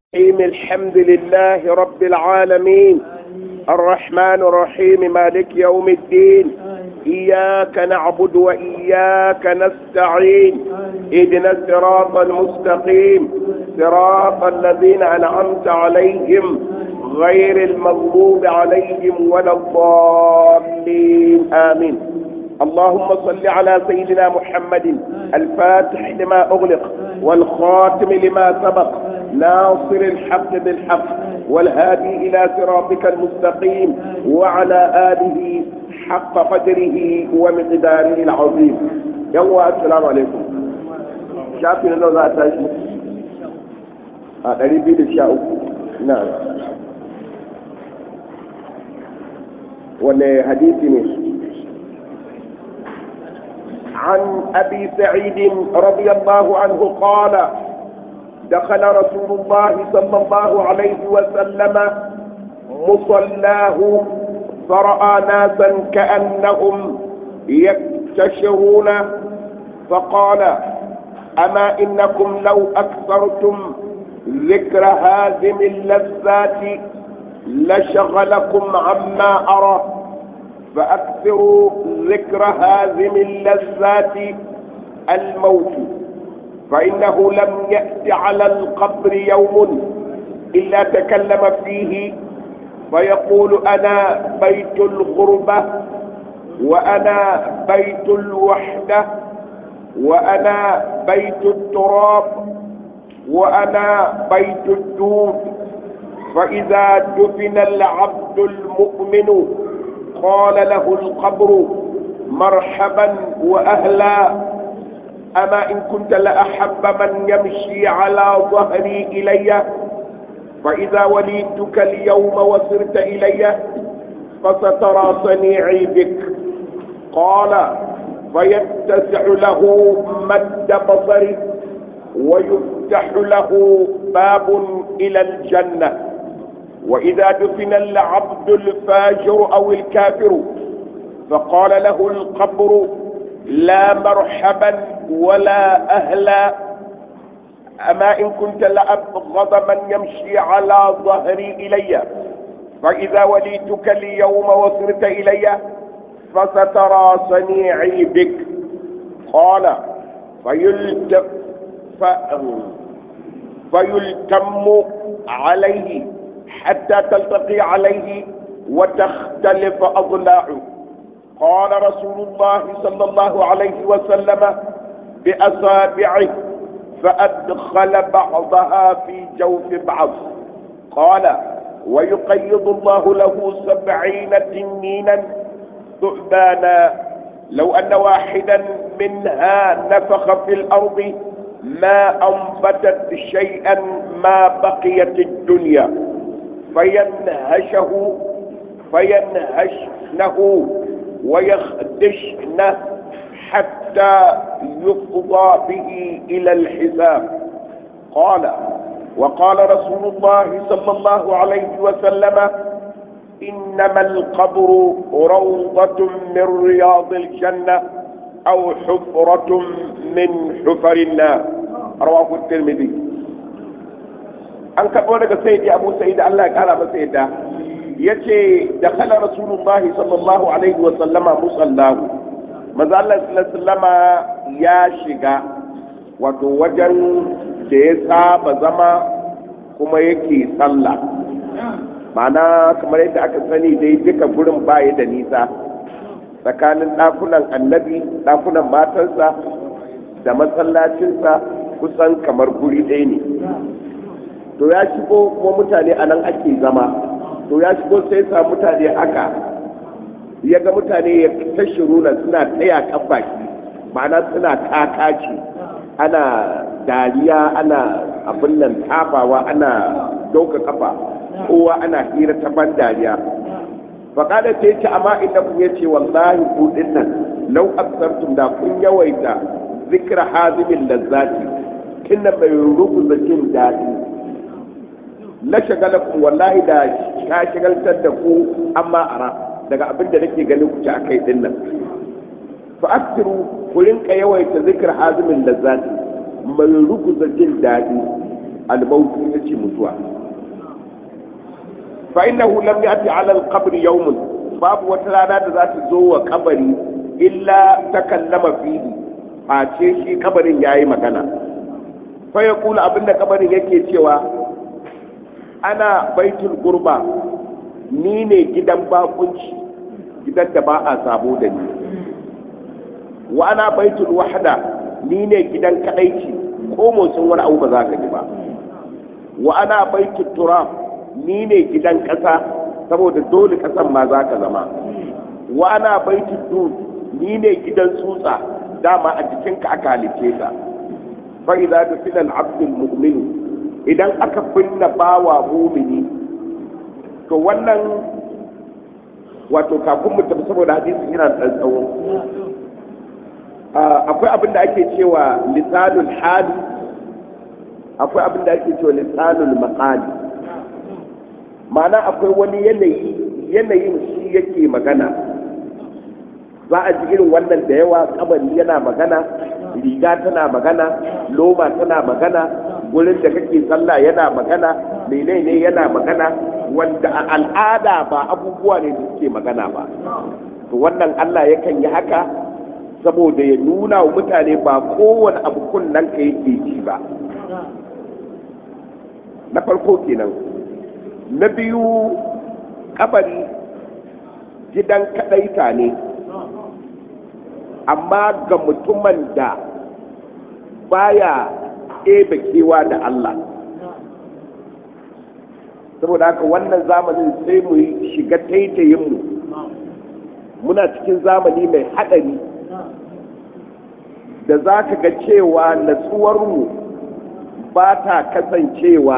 الرحيم الحمد لله رب العالمين الرحمن الرحيم مالك يوم الدين إياك نعبد وإياك نستعين اهدنا الصراط المستقيم صراط الذين أنعمت عليهم غير المغضوب عليهم ولا الضالين آمين اللهم صل على سيدنا محمد الفاتح لما أغلق والخاتم لما سبق ناصر الحق بالحق والهادي إلى صراطك المستقيم وعلى آله حق قدره ومقداره العظيم يوم السلام عليكم شافي لو ذات قريب للشاء نعم ولا حديثي عن أبي سعيد رضي الله عنه قال دخل رسول الله صلى الله عليه وسلم مصلاه فرأى ناسا كأنهم يكتشرون فقال أما إنكم لو أكثرتم ذكر هازم اللذات لشغلكم عما أرى فأكثروا ذكر هازم اللذات الموت فإنه لم يأت على القبر يوم إلا تكلم فيه فيقول أنا بيت الغربة وأنا بيت الوحدة وأنا بيت التراب وأنا بيت الدود فإذا دفن العبد المؤمن قال له القبر مرحبا وأهلا أما إن كنت لأحب من يمشي على ظهري إلي فإذا وليتك اليوم وصرت إلي فسترى صنيعي بك قال فيتسع له مد بصري ويفتح له باب إلى الجنة وإذا دفن العبد الفاجر أو الكافر فقال له القبر لا مرحبا ولا أهلا أما إن كنت لأبغض من يمشي على ظهري إلي فإذا وليتك اليوم وصرت إلي فسترى صنيعي بك قال فيلتم ف... فيلتم عليه حتى تلتقي عليه وتختلف أضلاعه قال رسول الله صلى الله عليه وسلم بأصابعه فأدخل بعضها في جوف بعض قال ويقيض الله له سبعين تنينا ثعبانا لو أن واحدا منها نفخ في الأرض ما أنبتت شيئا ما بقيت الدنيا فينهشه فينهشنه ويخدشنه حتى يفضى به إلى الحساب قال وقال رسول الله صلى الله عليه وسلم إنما القبر روضة من رياض الجنة أو حفرة من حفر النار رواه الترمذي an karɓo daga sayyidi abu sa'id Allah ya kara masa yadda yace da kala rasulullahi sallallahu alaihi wa sallama musallahu manzo Allah sallama ya shiga wato wajen da ya saba zama kuma yake sallah ma'ana kamar yadda aka sani dai duka gurin baya da nisa tsakanin ɗakunan annabi ɗakunan matansa da masallacinsa kusan kamar guri ɗaya ne to ya shigo kuma mutane a nan ake zama to ya shigo sai sa mutane haka ya ga mutane ya ta shiruna suna taya kan baki ma'ana suna kakaci ana dariya ana abin nan tafawa ana dauka kafa kowa ana hira ta ban dariya faƙada ta ce amma inda kun yace wallahi ku dinnan lau aksartum da kun yawaita zikra hazimin lazzati kinna mai rubuta jin daɗi la shagalakum wallahi da ka shagaltar da ku amma ara daga abin da nake ganin ku ci akai din nan fa aksiru ku rinka yawaita zikr hazimin lazzati mai ruguza jin daɗi al-maut ita ce mutuwa fa innahu lam ya'ti 'ala al-qabr yawmun babu wata rana da za ta zo wa kabari illa takallama fihi face shi kabarin yayi magana fa yaqulu abinda kabarin yake cewa ana baitul gurba ni ne gidan bakunci gidan da ba a sabo da ni wa ana baitul wahda ni ne gidan kadaici ko motsin wani abu ba za ka ji ba wa ana baitul turab ni ne gidan kasa saboda dole kasan ma za ka zama wa ana baitul dud ni ne gidan tsutsa dama a jikinka aka halice ka fa idza dufina al-abdul mu'min idan aka binne bawa mumini to wannan wato kafin mu tafi saboda hadisi yana da tsawo akwai abin da ake cewa lisanul hali akwai abin da ake cewa lisanul maqali ma'ana akwai wani yanayi yanayin shi yake magana za a ji irin wannan da yawa kabari yana magana riga tana magana loma tana magana wurin da kake sallah yana magana menene yana magana wanda a al'ada ba abubuwa ne da suke magana ba to wannan Allah yakan yi haka saboda ya nuna wa mutane ba kowane abu kunnan ka yake ji ba na farko kenan na biyu kabari gidan kadaita ne amma ga mutumin da baya ebe kewa da Allah saboda haka wannan zamanin sai mu shiga taitayinmu muna cikin zamani mai haɗari da za ka ga cewa natsuwarmu ba ta kasancewa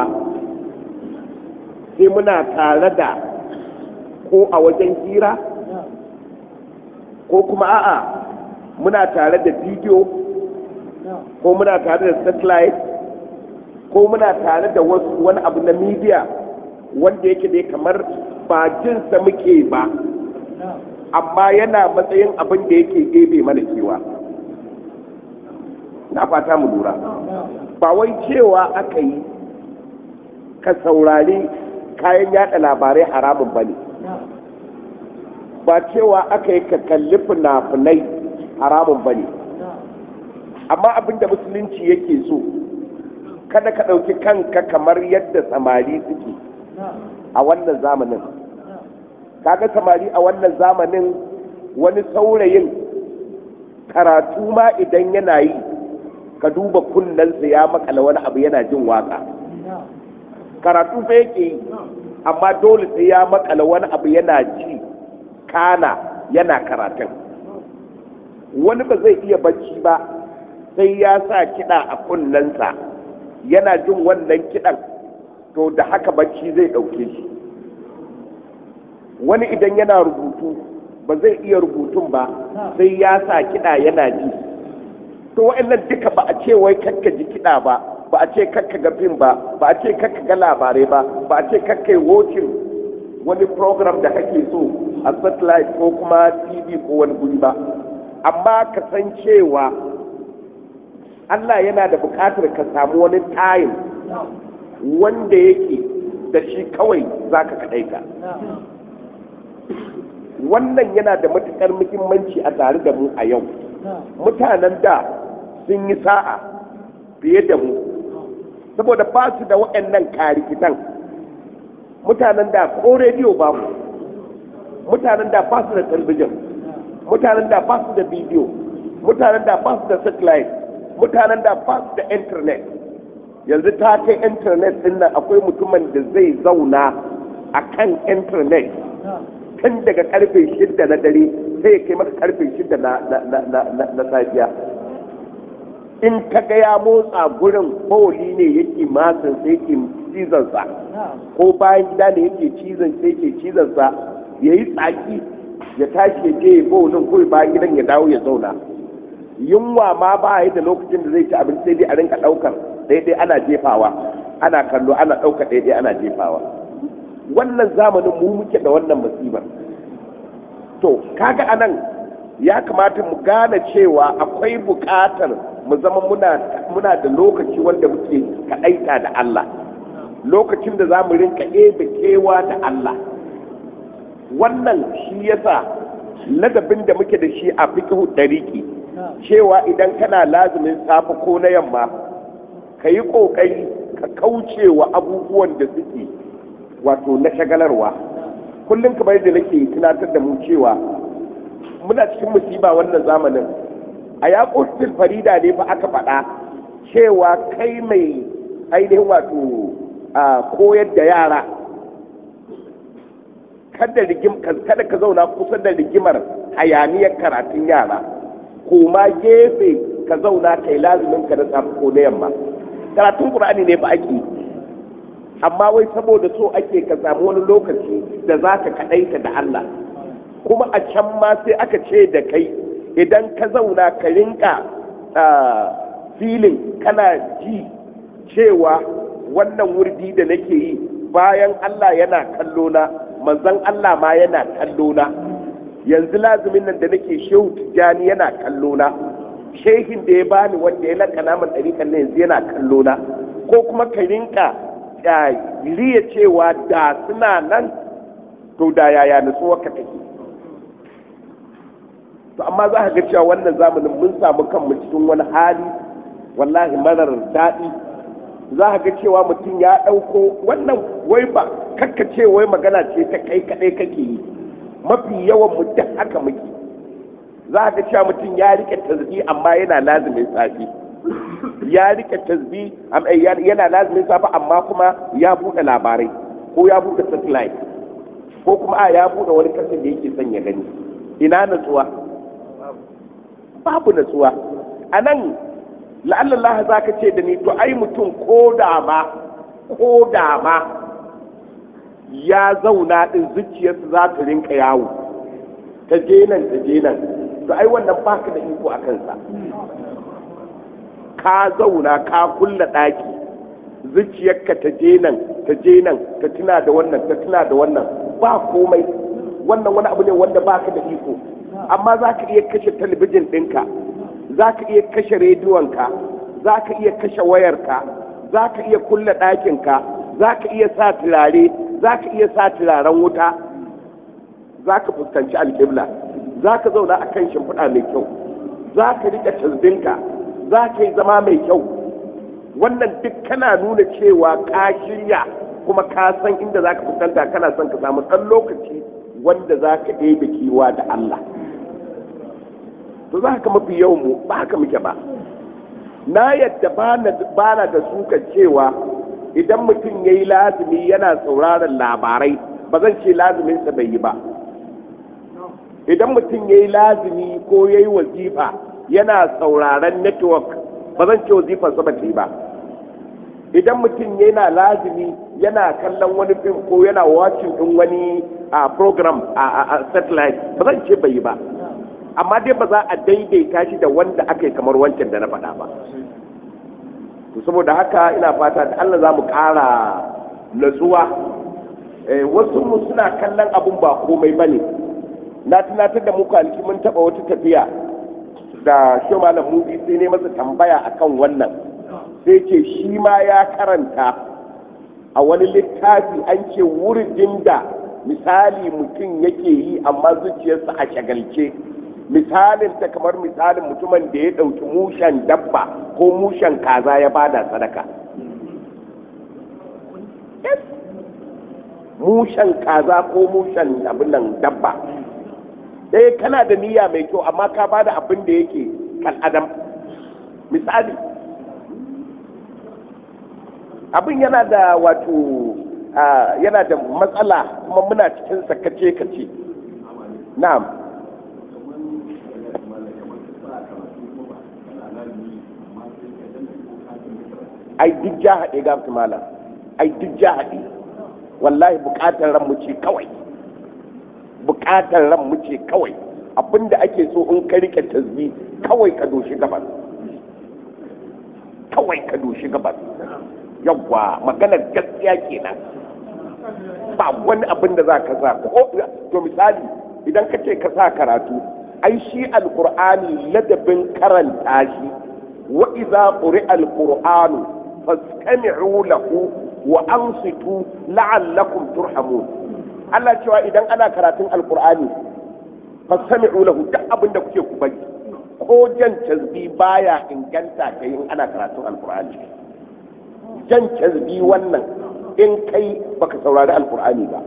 sai muna tare da ko a wajen hira ko kuma a'a muna tare da bidiyo ko muna tare da satellite ko muna tare da wasu wani abu na media wanda yake dai kamar ba jinsa muke ba amma yana matsayin abin da yake gebe mana kewa na fata mu lura ba wai cewa aka yi ka saurari kayan yada labarai haramun ba ne ba cewa aka yi ka kalli fina-finai haramun ba ne amma abin da musulunci yake so kada ka ɗauki kanka kamar yadda samari suke a wannan zamanin kaga samari a wannan zamanin wani saurayin karatu ma idan yana yi ka duba kunnensa ya makala wani abu yana jin waka karatu fa yake yi amma dole sai ya makala wani abu yana ji kana yana karatun wani ba zai iya bacci ba sai ya sa kiɗa a kunnensa yana jin wannan kiɗan to da haka bacci zai ɗauke shi wani idan yana rubutu ba zai iya rubutun ba sai ya sa kiɗa yana ji to wa'annan duka ba a ce wai kakka ji kiɗa ba ba a ce kakka ga fim ba ba a ce kakka ga labarai ba ba a ce kakka watching wani program da kake so a satellite ko kuma tv ko wani guri ba amma ka san cewa Allah yana da buƙatar ka samu wani time wanda yake da shi kawai za ka kaɗaita wannan yana da matuƙar muhimmanci a tare da mu a yau mutanen da sun yi sa'a fiye da mu saboda ba su da waɗannan karikitan mutanen da ko rediyo ba mu mutanen da ba su da talbijin mutanen da ba su da bidiyo mutanen da ba su da satellite mutanen da ba su da internet yanzu ta kai internet din nan akwai mutumin da zai zauna a kan internet tun daga karfe shidda na dare sai ya kai maka karfe shidda na safiya in ka ga ya motsa gurin bawali ne yake matsin sai ke cizonsa ko bayan gida ne yake cizon sai ke cizonsa ya yi tsaki ya tashi ya je ya bawalin kawai bayan gidan ya dawo ya zauna yunwa ma ba yi da lokacin da zai ci abinci sai dai a rinka ɗaukar daidai ana jefawa ana kallo ana ɗauka daidai ana jefawa wannan zamanin mu muke da wannan musibar to kaga anan ya kamata mu gane cewa akwai buƙatar mu zama muna muna da lokaci wanda muke kaɗaita da Allah lokacin da za mu rinka ebe kewa da Allah wannan shi yasa ladabin da muke da shi a fiqhu dariki cewa idan kana lazumin safe ko na yamma ka yi ƙoƙari ka kauce wa abubuwan da suke wato na shagalarwa kullum kamar da nake tunatar da mu cewa muna cikin musiba wannan zamanin a yaƙotin farida ne fa aka faɗa cewa kai mai ainihin wato a koyar da yara kada kada ka zauna kusa da rigimar hayaniyar karatun yara koma gefe ka zauna kai lazumin ka na safe ko na yamma karatun qur'ani ne ba ake amma wai saboda so ake ka samu wani lokaci da za ka kaɗaita da Allah kuma a can ma sai aka ce da kai idan ka zauna ka rinka filin kana ji cewa wannan wurdi da nake yi bayan Allah yana kallo na manzon Allah ma yana kallo na yanzu lazumin nan da nake shehu tijjani yana kallo na shehin da ya bani wanda ya lakana min ɗariƙan na yanzu yana kallo na ko kuma ka rinka riya cewa da suna nan to da yaya nutsuwa ka take to amma za ka ga cewa wannan zamanin mun samu kanmu cikin wani hali wallahi marar daɗi za ka ga cewa mutum ya ɗauko wannan wai ba kakka ce wai magana ce ta kai kaɗai kake yi mafi yawan mu duk haka muke za ka cewa mutum ya rike tasbi amma yana lazimin safi ya rike tasbi yana lazimin safi amma kuma ya buɗe labarai ko ya buɗe satellite ko kuma a ya buɗe wani kasan da yake son ya gani ina natsuwa babu natsuwa a nan la'allallah za ka ce da ni to ai mutum ko da ma ko da ma ya zauna ɗin zuciyarsa za ta rinka yawo ta je nan ta je nan to ai wannan baka da iko a kansa ka zauna ka kulla ɗaki zuciyarka ta je nan ta je nan ta tuna da wannan ta tuna da wannan ba komai wannan wani abu ne wanda baka da iko amma za ka iya kashe talabijin ɗinka za ka iya kashe rediyonka za ka iya kashe wayarka za ka iya kulla ɗakinka za ka iya sa turare za ka iya sa turaren wuta za ka fuskanci alƙibla za ka zauna a kan shimfiɗa mai kyau za ka riƙe tasbinka za ka yi zama mai kyau wannan duk kana nuna cewa ka shirya kuma ka san inda za ka fuskanta kana son ka samu ɗan lokaci wanda za ka ɗebe kewa da Allah to za ka mafi yawan mu ba haka muke ba na yadda ba na da suka cewa idan mutum ya yi lazumi yana sauraron labarai ba zan ce lazuminsa bai yi ba idan mutum ya yi lazumi ko ya yi wazifa yana sauraron network ba zan ce wazifarsa ba ta yi ba idan mutum yana lazumi yana kallon wani fim ko yana watching din wani program a satellite ba zan ce bai yi ba amma dai ba za a daidaita shi da wanda aka yi kamar wancan da na faɗa ba to saboda haka ina fata da Allah za mu ƙara natsuwa wasu mu suna kallon abun ba komai ba ne na tunatar da muku alki mun taɓa wata tafiya da shi malam mubi sai ne masa tambaya akan wannan sai ce shi ma ya karanta a wani littafi an ce wurin da misali mutum yake yi amma zuciyarsa a shagalce misalin ta kamar misalin mutumin da ya ɗauki mushen dabba ko mushen kaza ya bada sadaka mushen kaza ko mushen abin nan dabba eh kana da niyya mai kyau amma ka bada abin da yake kan adam misali abin yana da wato yana da matsala kuma muna cikin sakace kace na'am ai duk ja haɗe ga malam ai duk ja haɗe wallahi buƙatar ran mu ce kawai buƙatar ran mu ce kawai abinda ake so in ka rike tasbi kawai ka doshi gabas kawai ka doshi gabas yawwa maganar gaskiya kenan ba wani abin da za ka sa ko to misali idan ka ce ka sa karatu ai shi alkur'ani ladabin karanta shi wa idza quri'a alqur'anu fastami'u lahu wa ansitu la'allakum turhamun Allah cewa idan ana karatun alqur'ani fastami'u lahu duk abinda kuke ku bari ko jan cazbi baya inganta kai in ana karatun alqur'ani jan cazbi wannan in kai baka saurari alqur'ani ba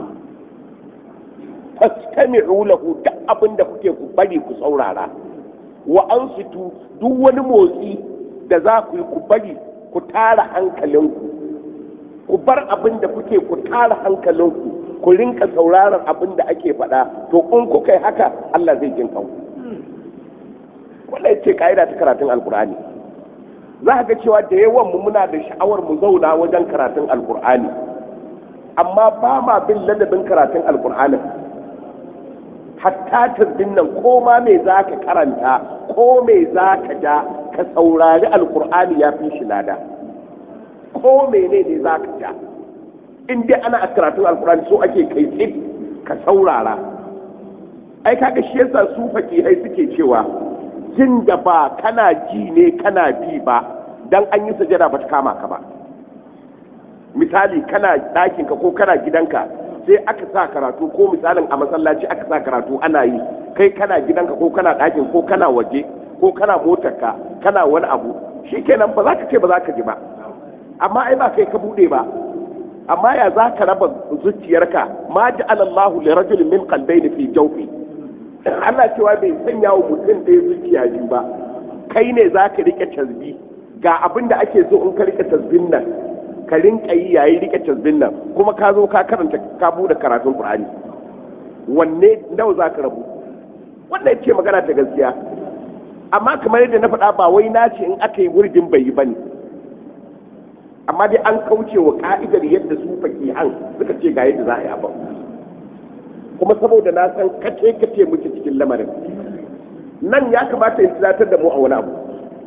fastami'u lahu duk abinda kuke ku bari ku saurara wa ansitu duk wani motsi da za ku yi ku bari ku tara hankalinku ku bar abin da kuke ku tara hankalinku ku rinka sauraron abin da ake faɗa to in kuka yi haka Allah zai jin kanku wannan ce ka'ida ta karatun alkur'ani za ga cewa da yawan mu muna da sha'awar mu zauna wajen karatun alkur'ani amma ba ma bin ladabin karatun alkur'anin hatta turbin nan ko ma me za ka karanta ko me za ka ja ka saurari alkur'ani ya fi shi lada ko mene ne za ka ja in dai ana a karatun alkur'ani so ake kai tsit ka saurara ai kaga shi yasa su fakihai suke cewa jin da ba kana ji ne kana bi ba dan an yi sajada ba ta kama ka ba misali kana ɗakinka ko kana gidanka sai aka sa karatu ko misalin a masallaci aka sa karatu ana yi kai kana gidanka ko kana ɗakin ko kana waje ko kana motarka kana wani abu shikenan ba za ka ce ba za ka ji ba amma ai ba kai ka bude ba amma ya za ka raba zuciyarka ma ji alallahu li rajulin min qalbayni fi jawfi Allah cewa bai sanya wa mutum ɗaya zuciya biyu ba kai ne za ka rike tasbi ga abin da ake so in ka rike tasbin nan ka rinka yi yayi rike tasbin nan kuma ka zo ka karanta ka bude karatun Qur'ani wanne nawa za ka rabu wannan ce magana ta gaskiya amma kamar yadda na faɗa ba wai na ce in aka yi wurgin bai yi ba ne amma dai an kauce wa ka'idar yadda su fakihan suka ce ga yadda za a yi abin kuma saboda na san kace kace muke cikin lamarin nan ya kamata ya tunatar da mu a wani abu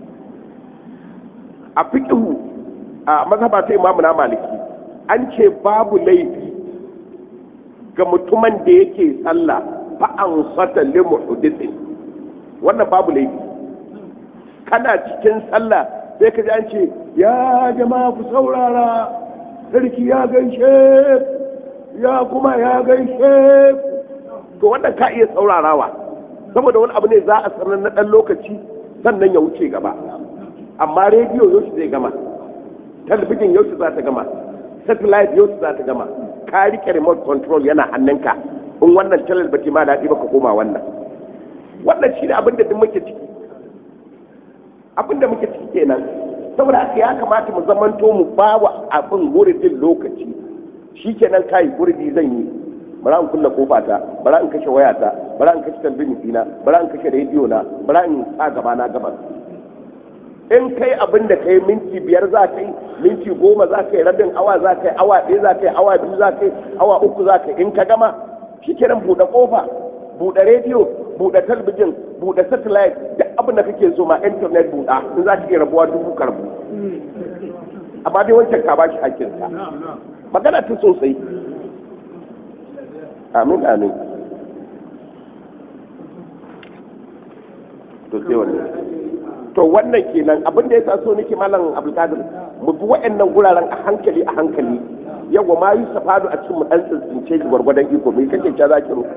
a fiqhu a mazhaba ta imamu na maliki an ce babu laifi ga mutumin da yake sallah fa an sata limu hudithin wannan babu laifi kana cikin sallah sai ka ji an ce ya jama'a ku saurara sarki ya gaishe ya kuma ya gaishe to wannan ka iya saurarawa saboda wani abu ne za a sanar na ɗan lokaci sannan ya wuce gaba amma rediyo yau zai gama talabijin yau za ta gama satellite yau za ta gama ka rike remote control yana hannunka in wannan channel ba ma daɗi ba ka koma wannan wannan shi ne abin da duk muke ciki abin da muke ciki kenan saboda haka ya kamata mu zamanto mu ba wa abin wuridin lokaci shi kenan kai wuridi zan yi bara in kulle kofa ta bara in kashe wayata bara in kashe talbijin dina bara in kashe rediyo na bara in sa gaba na gaba in kai abin da kai minti biyar za ka yi minti goma za ka yi rabin awa za ka yi awa ɗaya za ka yi awa biyu za ka yi awa uku za ka yi in ka gama shi kenan buɗe kofa buɗe rediyo buɗe talbijin buɗe satellite duk abin da kake so ma internet buɗa in za ka iya rabuwa dubu karbu amma dai wancan ka bashi hakkinsa magana ta sosai amin amin to sai wannan to wannan kenan abin da ya sa so nake malam abdulkadir mu bi wa'annan guraren a hankali a hankali yawa ma yi safadu a cikin mu dan tsince shi gwargwadon iko mai kake ta zaki ru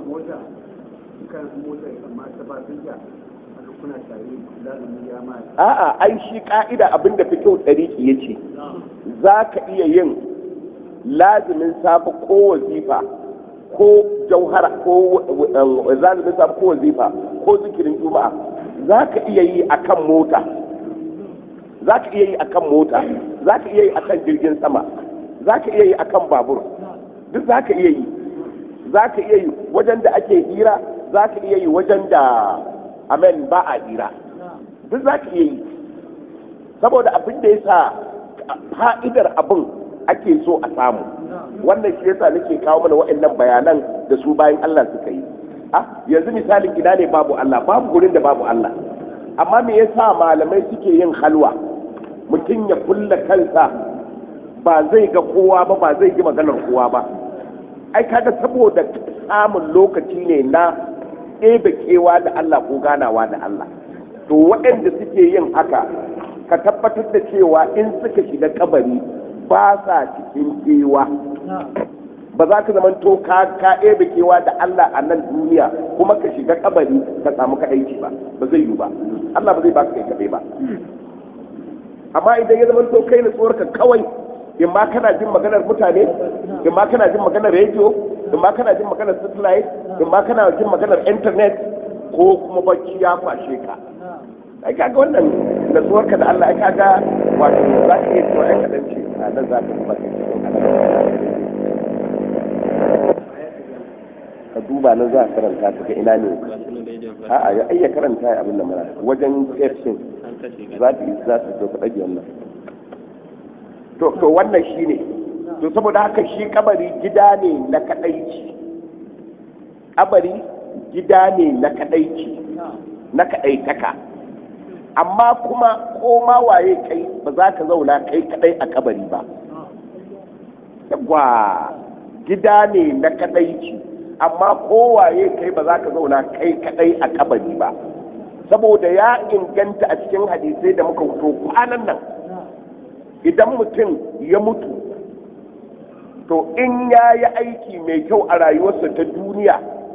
a'a ai shi ka'ida abin da fiqh dariki yace za ka iya yin lazimin safa ko wazifa ko jauhara ko lazimin safa ko wazifa ko zikirin juma'a za ka iya yi a kan mota za ka iya yi a kan mota za ka iya yi a kan jirgin sama za ka iya yi a kan babur duk za ka iya yi za ka iya yi wajen da ake hira za ka iya yi wajen da amen ba a hira duk za ka iya yi saboda abin da ya sa fa'idar abin ake so a samu wannan shi yasa nake kawo mana waɗannan bayanan da su bayan Allah suka yi ah yanzu misalin ina ne babu Allah babu gurin da babu Allah amma me yasa malamai suke yin halwa mutum ya kulla kansa ba zai ga kowa ba ba zai ji maganar kowa ba ai kaga saboda samun lokaci ne na ɗebe kewa da Allah ko ganawa da Allah to waɗanda suke yin haka ka tabbatar da cewa in suka shiga kabari ba sa cikin kewa ba za ka zama to ka ka ebe kewa da Allah a nan duniya kuma ka shiga kabari ka samu kadaici ba ba zai yi ba Allah ba zai baka kai kadai ba amma idan ya zama to kai nutsuwar ka kawai in ma kana jin maganar mutane in ma kana jin maganar rediyo in ma kana jin maganar satellite in ma kana jin maganar internet ko kuma bacci ya kwashe ka ai kaga wannan nutsuwar ka da Allah ai kaga wato za ka iya cewa ai kadan ce a nan za ka kuma ka duba nan za ka karanta ta ga ina ne a'a ya ayya karanta ya abin da mana wajen tafsir za ta yi za ta to ka dage wannan to to wannan shine to saboda haka shi kabari gida ne na kadaici kabari gida ne na kadaici na kadaitaka amma kuma ko ma waye kai ba za ka zauna kai kadai a kabari ba yawwa gida ne na kadaici amma kowaye kai ba za ka zauna kai kadai a kabari ba saboda ya inganta a cikin hadisai da muka wuto kwanan nan idan mutum ya mutu to in ya yi aiki mai kyau a rayuwarsa ta duniya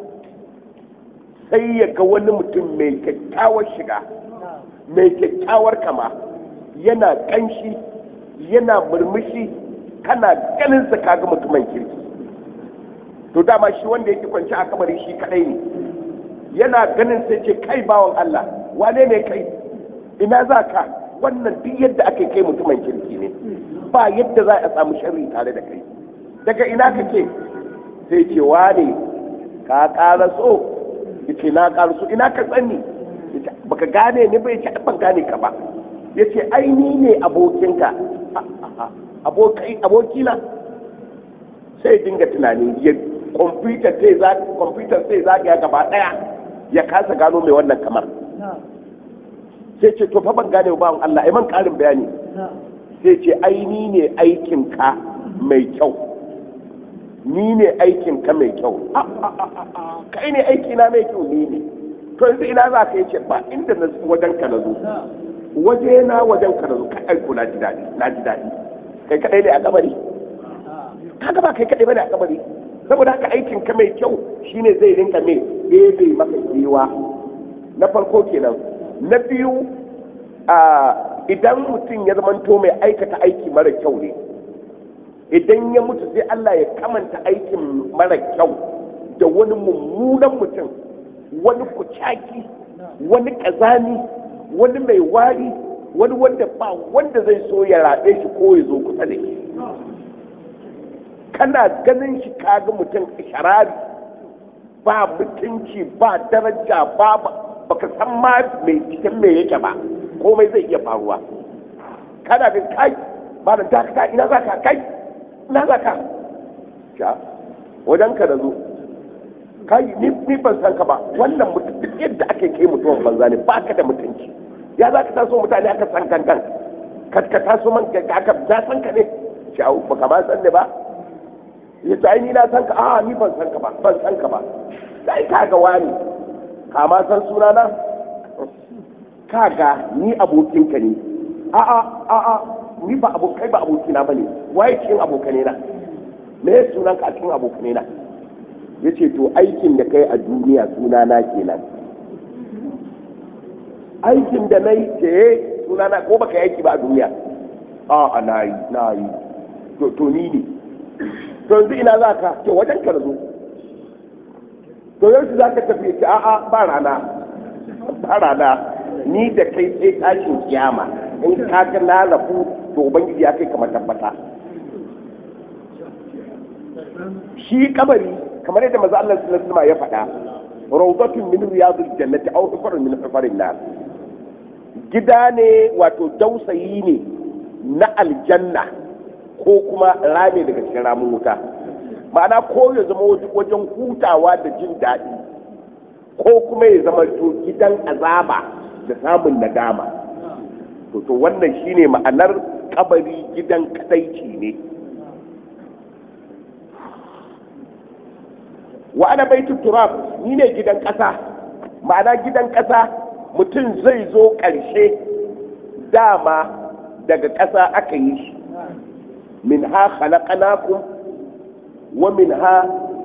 sai ya ga wani mutum mai kyakkyawar shiga mai kyakkyawar kama yana kanshi yana murmushi kana ganin sa kaga mutumin kirki to dama shi wanda yake kwanci a kamari shi kadai ne yana ganin sai ce kai bawan Allah wane ne kai ina za ka wannan duk yadda ake kai mutumin kirki ne ba yadda za a samu sharri tare da kai daga ina kake sai ce wane ka ƙara so yace na ƙara so ina ka tsani baka gane ni bai ce ban gane ka ba yace ai ni ne abokinka abokai abokina sai dinga tunani ya kwamfutar sai za kwamfutar sai za ya gaba daya ya kasa gano mai wannan kamar sai ce to fa ban gane ba Allah ai man karin bayani sai ce ai ni ne aikin ka mai kyau ni ne aikin ka mai kyau kai ne aiki na mai kyau ni ne to yanzu ina za ka yace ba inda na wajen ka na zo waje na wajen ka na zo ka aiko na ji daɗi na ji daɗi kai kadai ne a kabari kaga ba kai kadai bane a kabari saboda haka aikin ka mai kyau shine zai rinka mai ebe maka kewa na farko kenan na biyu a idan mutum ya zamanto mai aikata aiki mara kyau ne idan ya mutu sai Allah ya kamanta aikin mara kyau da wani mummunan mutum wani kucaki wani kazani wani mai wari wani wanda ba wanda zai so ya raɗe shi ko ya zo kusa da shi kana ganin shi kaga mutum sharari ba mutunci ba daraja ba baka san ma mai cikin mai yake ba komai zai iya faruwa kana da kai ba da dakata ina za ka kai ina za ka sha wajen ka da zo kai ni ban san ka ba wannan mutum duk yadda ake kai mutumin banza ne ba ka da mutunci ya za ka taso mutane aka san kankan ka taso man ka aka na san ka ne shawo ba ka ma san ne ba ya ta ni na san ka a ni ban san ka ba ban san ka ba sai ka ga wani ka ma san suna na ka ga ni abokinka ne a a a a ni ba abokai ba abokina ba ne waye cikin abokane na me ya sunan ka a cikin abokane na ya ce to aikin da kai a duniya suna na kenan aikin da na yi ce suna na ko baka yi aiki ba a duniya a na yi na yi to ni ne to yanzu ina za ka ce wajen ka zo to yanzu za ka tafi ce a'a ba rana ba rana ni da kai sai tashin kiyama in ka ga na rafu to ubangiji ya kai kamar tabbata shi kabari kamar yadda maza Allah sallallahu alaihi ya faɗa rawdatun min riyadil jannati aw hufarun min hufarin nar gida ne wato dausayi ne na aljanna ko kuma rame daga cikin ramin wuta ma'ana ko ya zama wajen hutawa da jin daɗi ko kuma ya zama to gidan azaba da samun nadama to to wannan shine ma'anar kabari gidan kadaici ne wa ana baitu turab ni ne gidan ƙasa ma'ana gidan ƙasa mutum zai zo ƙarshe dama daga ƙasa aka yi shi min ha khalaqnakum wa min ha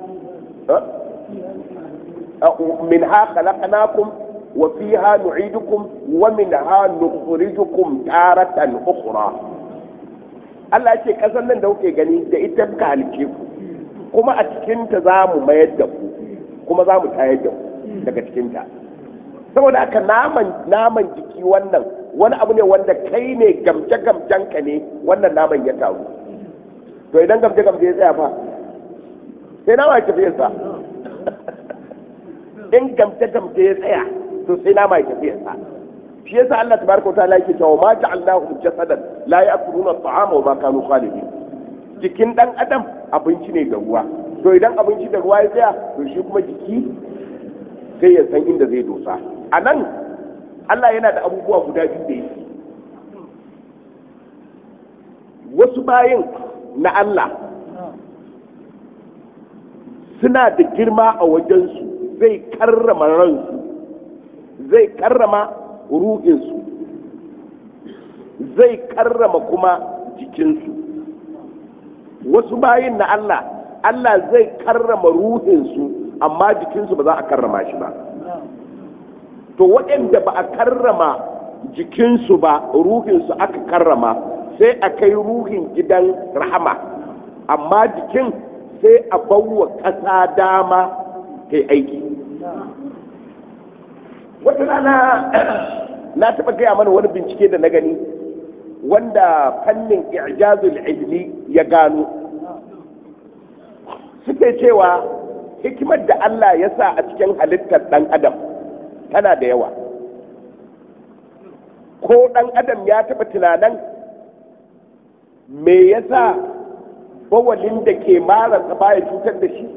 min ha khalaqnakum wa fiha nu'idukum wa min ha nukhrijukum taratan ukhra Allah ce ƙasar nan da kuke gani da ita ka halice ku kuma a cikinta za mu mayar da ku kuma za mu tayar da ku daga cikinta saboda haka naman naman jiki wannan wani abu ne wanda kai ne gamce gamcen ka ne wannan naman ya taru to idan gamce gamce ya tsaya fa sai nama ya tafi sa in gamce gamce ya tsaya to sai nama ya tafi sa shi yasa Allah tabaraka wa ta'ala yake cewa ma ja'alnahum jasadan la ya'kuluna at-ta'ama wa ma kanu khalidin jikin dan adam abinci ne da ruwa to idan abinci da ruwa ya tsaya to shi kuma jiki sai ya san inda zai dosa a nan Allah yana da abubuwa guda biyu da yake wasu bayin na Allah suna da girma a wajensu zai karrama ransu zai karrama ruhinsu zai karrama kuma jikinsu wasu bayin na Allah Allah zai karrama ruhinsu amma jikinsu ba za a karrama shi ba to waɗanda ba a karrama jikinsu ba ruhinsu aka karrama sai a kai ruhin gidan rahama amma jikin sai a bawa ƙasa dama ta aiki wata rana na taɓa gaya mana wani bincike da na gani wanda fannin ijazul ilmi ya gano suke cewa hikimar da Allah ya sa a cikin halittar ɗan adam tana da yawa ko ɗan adam ya taɓa tunanin me yasa bawalin da ke mararsa baya cutar da shi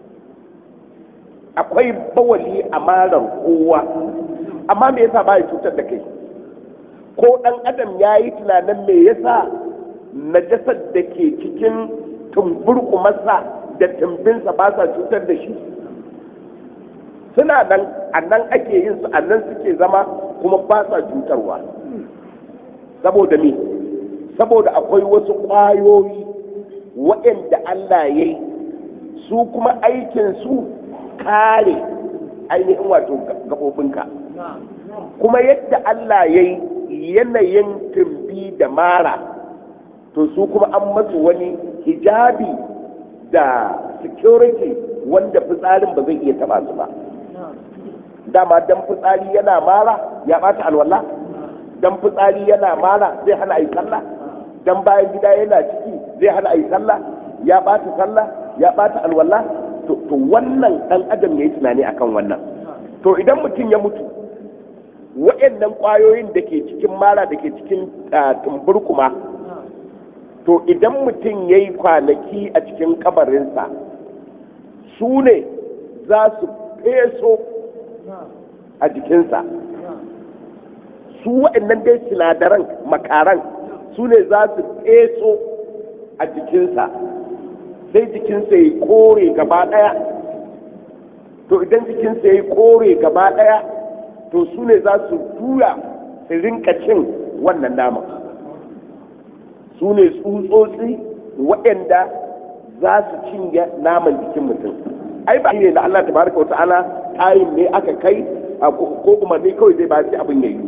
akwai bawali a marar kowa amma me yasa baya cutar da kai ko ɗan adam ya yi tunanin me yasa najasar da ke cikin tumburkumarsa da tumbinsa ba sa cutar da shi suna nan a nan ake yin su a nan suke zama kuma ba sa cutarwa saboda me saboda akwai wasu ƙwayoyi waɗanda Allah ya yi su kuma aikinsu kare ainihin wato gaɓoɓinka kuma yadda Allah ya yi yanayin tumbi da mara to su kuma an masu wani hijabi da security wanda fitsarin ba zai iya taba su ba dama dan fitsari yana mara ya bata alwala dan fitsari yana mara zai hana ayi sallah dan bayan gida yana ciki zai hana ayi sallah ya bata sallah ya bata alwala to wannan dan adam yayi tunani akan wannan to idan mutum ya mutu wa'annan kwayoyin da ke cikin mara da ke cikin tumburkuma to idan mutum ya yi kwanaki a cikin kabarinsa su ne za su feso a jikinsa su waɗannan dai sinadaran makaran su ne za su feso a jikinsa sai jikinsa ya kore gaba ɗaya to idan jikinsa ya kore gaba ɗaya to su ne za su tura su rinka cin wannan naman su ne tsutsotsi waɗanda za su cinye naman jikin mutum ai ba ne da Allah tabaraka wata'ala tayin ne aka kai ko umarni kawai zai ba shi abin yayi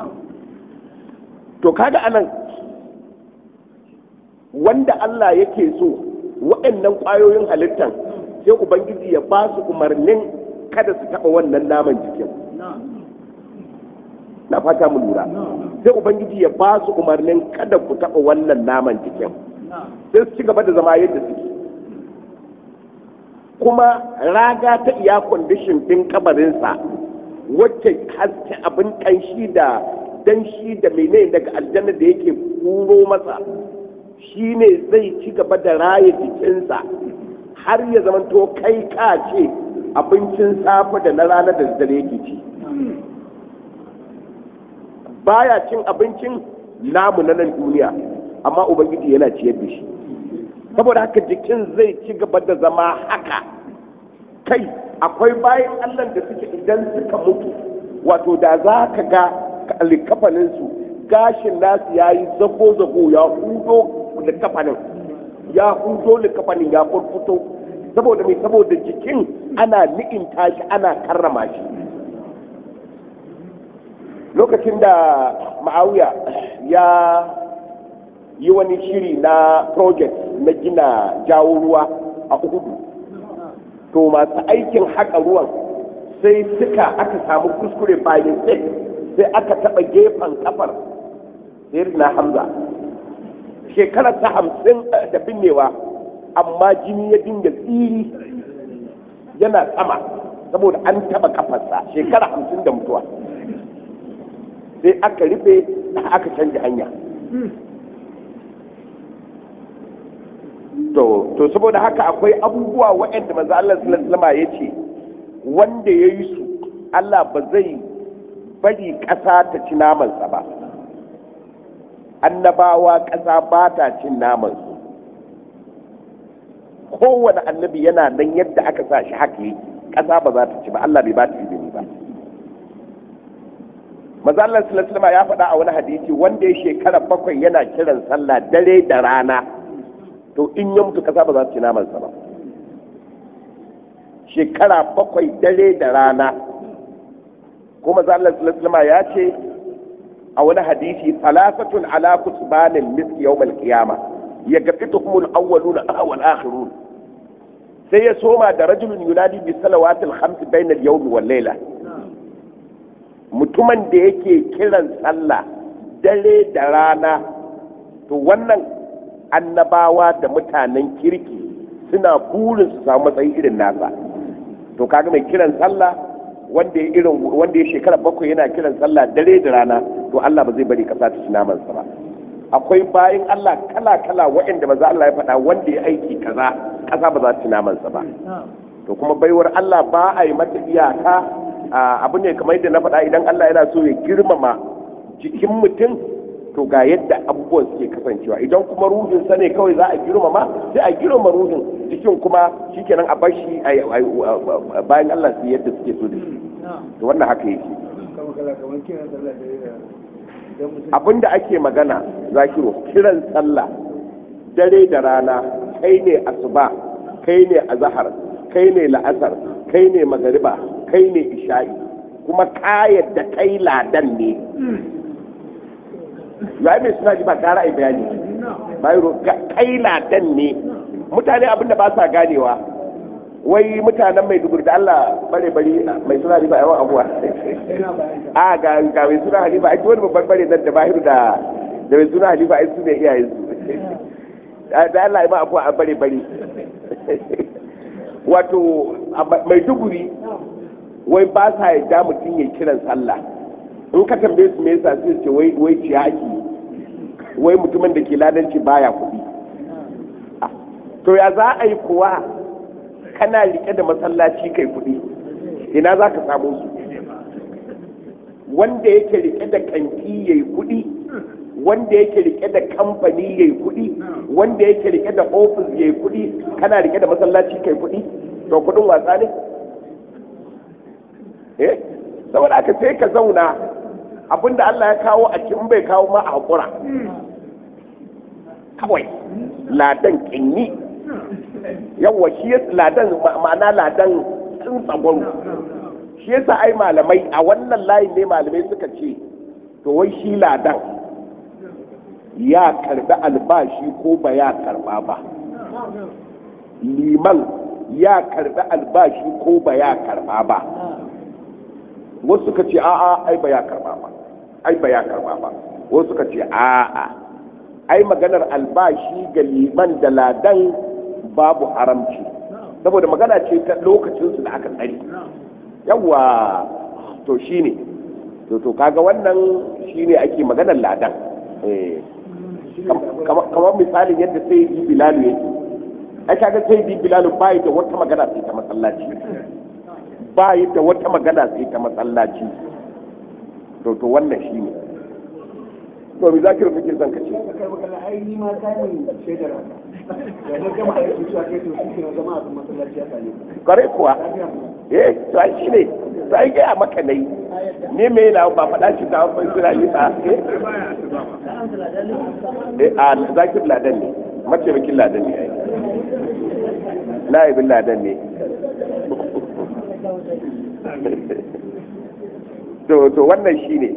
to kaga anan wanda Allah yake so waɗannan ƙwayoyin halittan sai ubangiji ya ba su umarnin kada su taɓa wannan naman jikin na fata mu lura sai ubangiji ya ba su umarnin kada ku taɓa wannan naman jikin sai su ci gaba da zama yadda suke kuma raga ta iya kwandishin ɗin kabarinsa wacce haske abin ƙanshi da danshi da menene daga aljanna da yake kuro masa shi ne zai ci gaba da raye jikinsa har ya zamanto kai ka ce abincin safe da na rana da dare yake ci baya cin abincin namu na nan duniya amma ubangiji yana ciyar da shi saboda haka jikin zai ci gaba da zama haka kai akwai bayan allah da suke idan suka mutu wato da za ka ga likafaninsu gashin nasu ya yi zago-zago ya hudo likafanin ya hudo likafanin ya furfuto saboda mai saboda jikin ana ni'inta shi ana karrama shi lokacin da ma'auya ya yi wani shiri na project na gina jawo ruwa a uhudu to masu aikin haƙa ruwan sai suka aka samu kuskure bayan sai sai aka taɓa gefen kafar na hamza shekarar ta hamsin da binnewa amma jini ya dinga tsiri yana sama saboda an taɓa kafarsa shekara hamsin da mutuwa sai aka rufe aka canja hanya to to saboda haka akwai abubuwa waɗanda manzo Allah sallallahu alaihi ya ce wanda ya yi su Allah ba zai bari ƙasa ta ci namansa ba annabawa ƙasa ba ta cin namansu kowane annabi yana nan yadda aka sa shi haka yake ƙasa ba za ta ci ba Allah bai ba ta izini ba maza Allah sallallahu ya faɗa a wani hadisi wanda ya shekara bakwai yana kiran sallah dare da rana to in ya mutu ƙasa ba za ta ci namansa ba shekara bakwai dare da rana kuma maza Allah sallallahu ya ce a wani hadisi talafatun ala kutbanin miski yawmal qiyama yagfituhum al-awwalun wal akhirun sai ya soma da rajulun yunadi bi salawatil khams bayna al-yawm wal layla mutumin da yake kiran sallah dare da rana to wannan annabawa da mutanen kirki suna burin su samu matsayi irin nasa to kaga mai kiran sallah wanda ya irin wanda ya shekara bakwai yana kiran sallah dare da rana to Allah ba zai bari kasa ta ci namansa ba akwai bayan Allah kala kala waɗanda maza Allah ya faɗa wanda ya aiki kaza kasa ba za ta ci namansa ba to kuma baiwar Allah ba a yi mata iyaka abu ne kamar yadda na faɗa idan Allah yana so ya girmama jikin mutum to ga yadda abubuwan suke kasancewa idan kuma ruhin sa ne kawai za a girmama sai a girmama ruhin jikin kuma shikenan a bar shi bayan Allah su yadda suke so da shi to wannan haka yake abinda ake magana zakiru kiran sallah dare da rana kai ne asuba kai ne azahar kai ne la'asar kai ne magariba kai ne isha'i kuma kayar da kai ladan ne ya mai suna ji ba kara a bayani bayro kai ladan ne mutane abinda ba sa ganewa wai mutanen mai dubur da Allah bare bari mai suna riba yawan abuwa a ga ga mai suna halifa ai wani babban bare nan da bahiru da da mai suna halifa ai su ne iyayen su da Allah ya ma abuwa a bare bari wato mai duguri wai ba sa yadda mutum ya kiran sallah in ka tambaye su me yasa sai ce wai wai ciyaki wai mutumin da ke ladanci baya kuɗi to ya za a yi kuwa kana rike da masallaci kai kuɗi ina za ka samu su wanda yake rike da kanti ya yi kuɗi wanda yake rike da kamfani ya yi kuɗi wanda yake rike da ofis ya yi kuɗi kana rike da masallaci kai kuɗi to kuɗin wasa ne eh saboda aka sai ka zauna abinda Allah ya kawo a cikin bai kawo ma a haƙura kawai ladan kinyi yawwa shi ladan ma'ana ladan tsin tsagon shi yasa ai malamai a wannan layin ne malamai suka ce to wai shi ladan ya karbi albashi ko ba ya karba ba liman ya karbi albashi ko ba ya karba ba wasu suka ce a'a ai ba ya karba ba ai ba ya karba ba wasu suka ce a'a ai maganar albashi ga liman da ladan babu haramci saboda magana ce ta lokacinsu da aka tsari yawa to shine to to kaga wannan shine ake maganar ladan kamar misalin yadda sai yi bilalu yake ai kaga sai yi bilalu bayi da wata magana sai ta masallaci bayi da wata magana sai ta masallaci to to wannan shine to mi zakir kake son ka ce kai magana ai ni ma ta ne shaidar da na gama aiki cewa kai to shi ne zama a masallaci ya sale kare kuwa eh to ai shine sai gaya maka nai ne me yana ba faɗa shi ta wani suna yi ta eh a zakir ladan ne mataimakin ladan ne ai na'ibin ladan ne to to wannan shine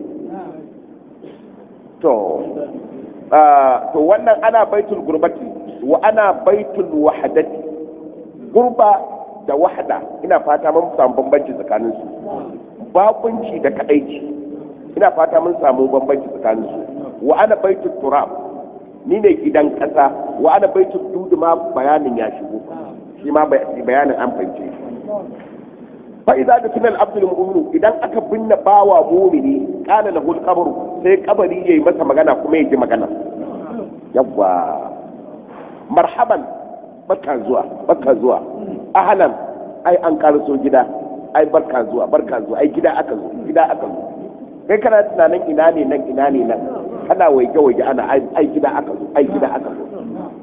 to to wannan ana baitul gurbati wa ana baitul wahadati gurba da wahada ina fata mun samu bambanci tsakanin su bakunci da kadaici ina fata mun samu bambanci tsakanin su wa ana baitul turab ni ne gidan kasa wa ana baitul dudu ma bayanin ya shigo shi ma bayanin an fahimce shi fa idza dafina al-abd al-mu'min idan aka binne bawa mu'mini qala lahu al-qabr sai kabari yayi masa magana kuma yaji magana yawa marhaban barka zuwa barka zuwa ahlan ai an karaso gida ai barka zuwa barka zuwa ai gida aka zo gida aka zo kai kana tunanin ina ne nan ina ne nan kana waige waige ana ai gida aka zo ai gida aka zo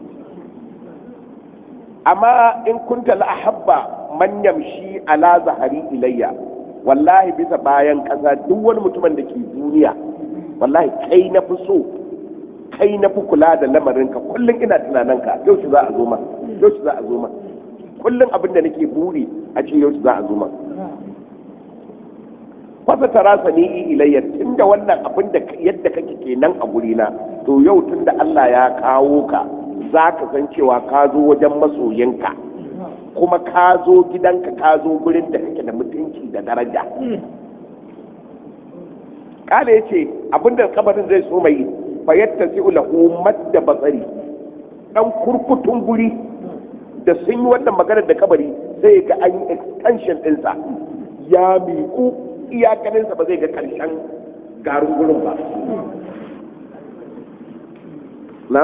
amma in kunta la ahabba man yamshi ala zahari ilayya wallahi bisa bayan kasa duk wani mutumin da ke duniya wallahi kai na fi so kai na fi kula da lamarinka kullum ina tunaninka yau shi za a zo ma yau shi za a zo ma kullum abin da nake buri a ce yau shi za a zo ma fasa tara sani ilayya tunda wannan abin da yadda kake kenan a gurina to yau tunda Allah ya kawo ka za ka san cewa ka zo wajen masoyinka kuma ka zo gidanka ka zo gurin da kake da mutunci da daraja kala ya ce abinda kabarin zai so mai fayyata si lahu madda batsari dan kurkutun guri da sun yi wannan maganar da kabari zai ga an yi extension ɗinsa ya miƙu iyakaninsa ba zai ga ƙarshen garin gurin ba na?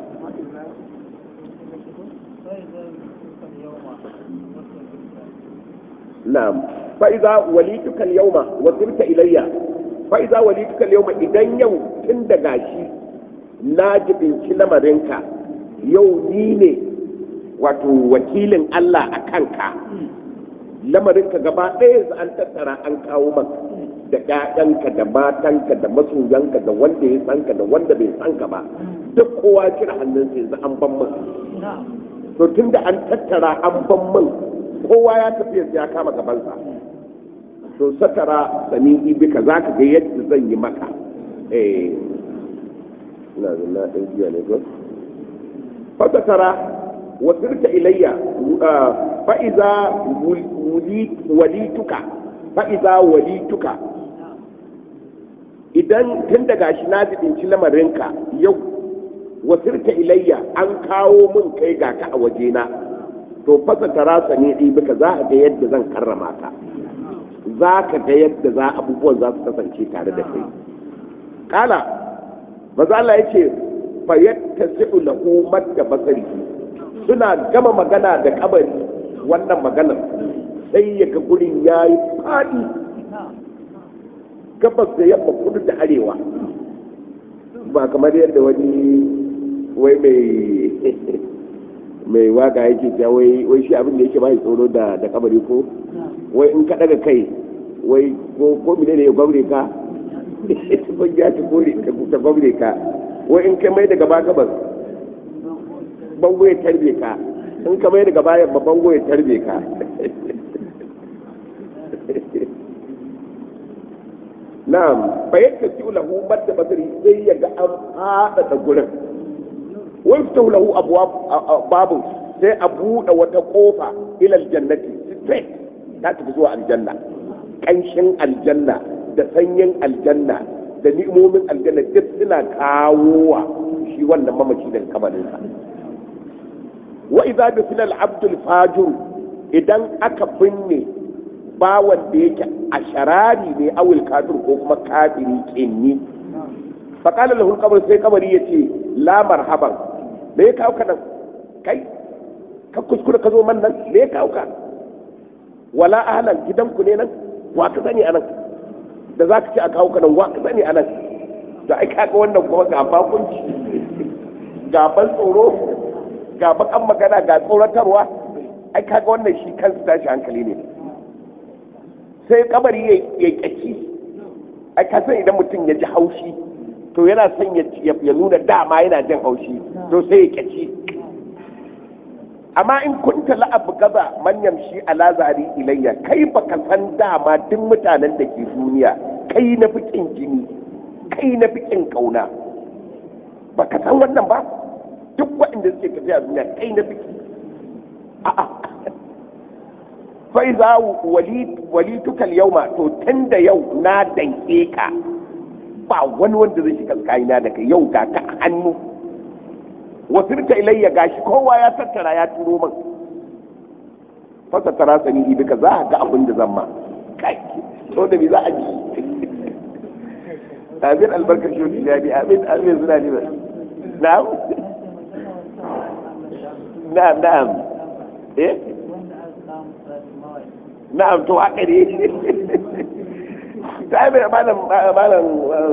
نعم فإذا وليتك اليوم وصرت إلي فإذا وليتك اليوم إذن يوم تندقاشي ناجب لمرنك يو نيني wato wakilin Allah a kanka lamarinka gaba ɗaya an tattara an kawo maka da ƴaƴanka da matanka da masoyanka da wanda ya sanka da wanda bai sanka ba duk kowa kira hannunsa yanzu an ban min to tunda an tattara an ban min kowa ya tafi ya kama gabansa to satara sami ibika za ka ga yadda zan yi maka eh ina da na ɗan jiya ne ko fa satara wa sirta ilayya fa iza walituka fa iza walituka idan tun daga shi na jibinci lamarinka yau wa sirta ilayya an kawo min kai ga ka a wajena to fasa tarasa ne ɗi bika za a ga yadda zan karrama ka za ka ga yadda za abubuwan za su kasance tare da kai kala maza Allah ya ce fa yatta si'u lahu madda basari suna gama magana da kabari wannan maganar sai ya ga gurin ya yi faɗi gabas da yamma kudu da arewa ba kamar yadda wani wai mai mai waka yake ta wai wai shi abin da yake bai tsoro da da kabari ko wai in ka daga kai wai ko ko mine ne ya gwamre ka ko ya ta gore ka ta gwamre ka wai in kai mai daga ba gabas bango ya tarbe ka in ka mai daga bayan ba bango ya tarbe ka na'am fa yakti lahu badda basari sai ya ga an fada da gurin wai fita lahu abwab babu sai a buɗe wata kofa ila aljannati straight ta tafi zuwa aljanna kanshin aljanna da sanyin aljanna da ni'imomin aljanna duk suna kawowa shi wannan mamaci daga kabarinsa wa idza dufila al-abd al-fajir idan aka binne bawan da yake a sharari ne awil kafir ko kuma kafiri kinni fa qala lahu al-qabr sai kabari yace la marhaban me ya kawo ka nan kai ka kuskure ka zo man nan me ya kawo ka wala ahlan gidanku ne nan wa ka sani anan da za ka ci a kawo ka nan wa ka sani anan da ai kaga wannan kuma ga bakunci ga ban tsoro ga bakan magana ga tsoratarwa ai kaga wannan shi kansa tashi hankali ne sai kabari ya ya kaci ai ka san idan mutum ya ji haushi to yana son ya ya nuna dama yana jin haushi to sai ya kaci amma in kunta la'abu gaza manyan shi ala zari ilayya kai baka san dama duk mutanen da ke duniya kai na fi kin jini kai na fi kin kauna baka san wannan ba duk waɗanda suke tafiya duniya kai na fi kin a'a fa iza walituka al-yawma to tunda yau na danke ka ba wani wanda zai shiga tsakanina da kai yau ga ka a hannu wasirta ilayya gashi kowa ya tattara ya turo min fasa tara sani duka za a ga abin da zan ma kai to da bi za a ji amin albarkar shi ya bi amin amin suna ne ba na'am na'am na'am eh na'am to haka ne ta yi malam malam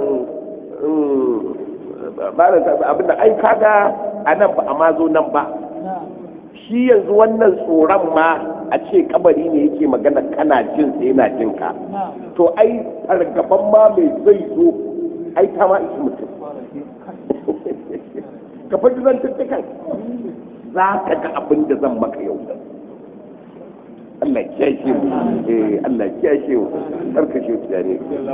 malam abinda ai kaga a nan ba a ma zo nan ba shi yanzu wannan tsoron ma a ce kabari ne yake magana kana jin sai yana jin ka to ai fargaban ma mai zai zo ai ta ma isi mutum ka fi zan tuttukan za ka ga abin da zan maka yau Allah ya kiyashe mu eh Allah ya kiyashe mu karkashe su ne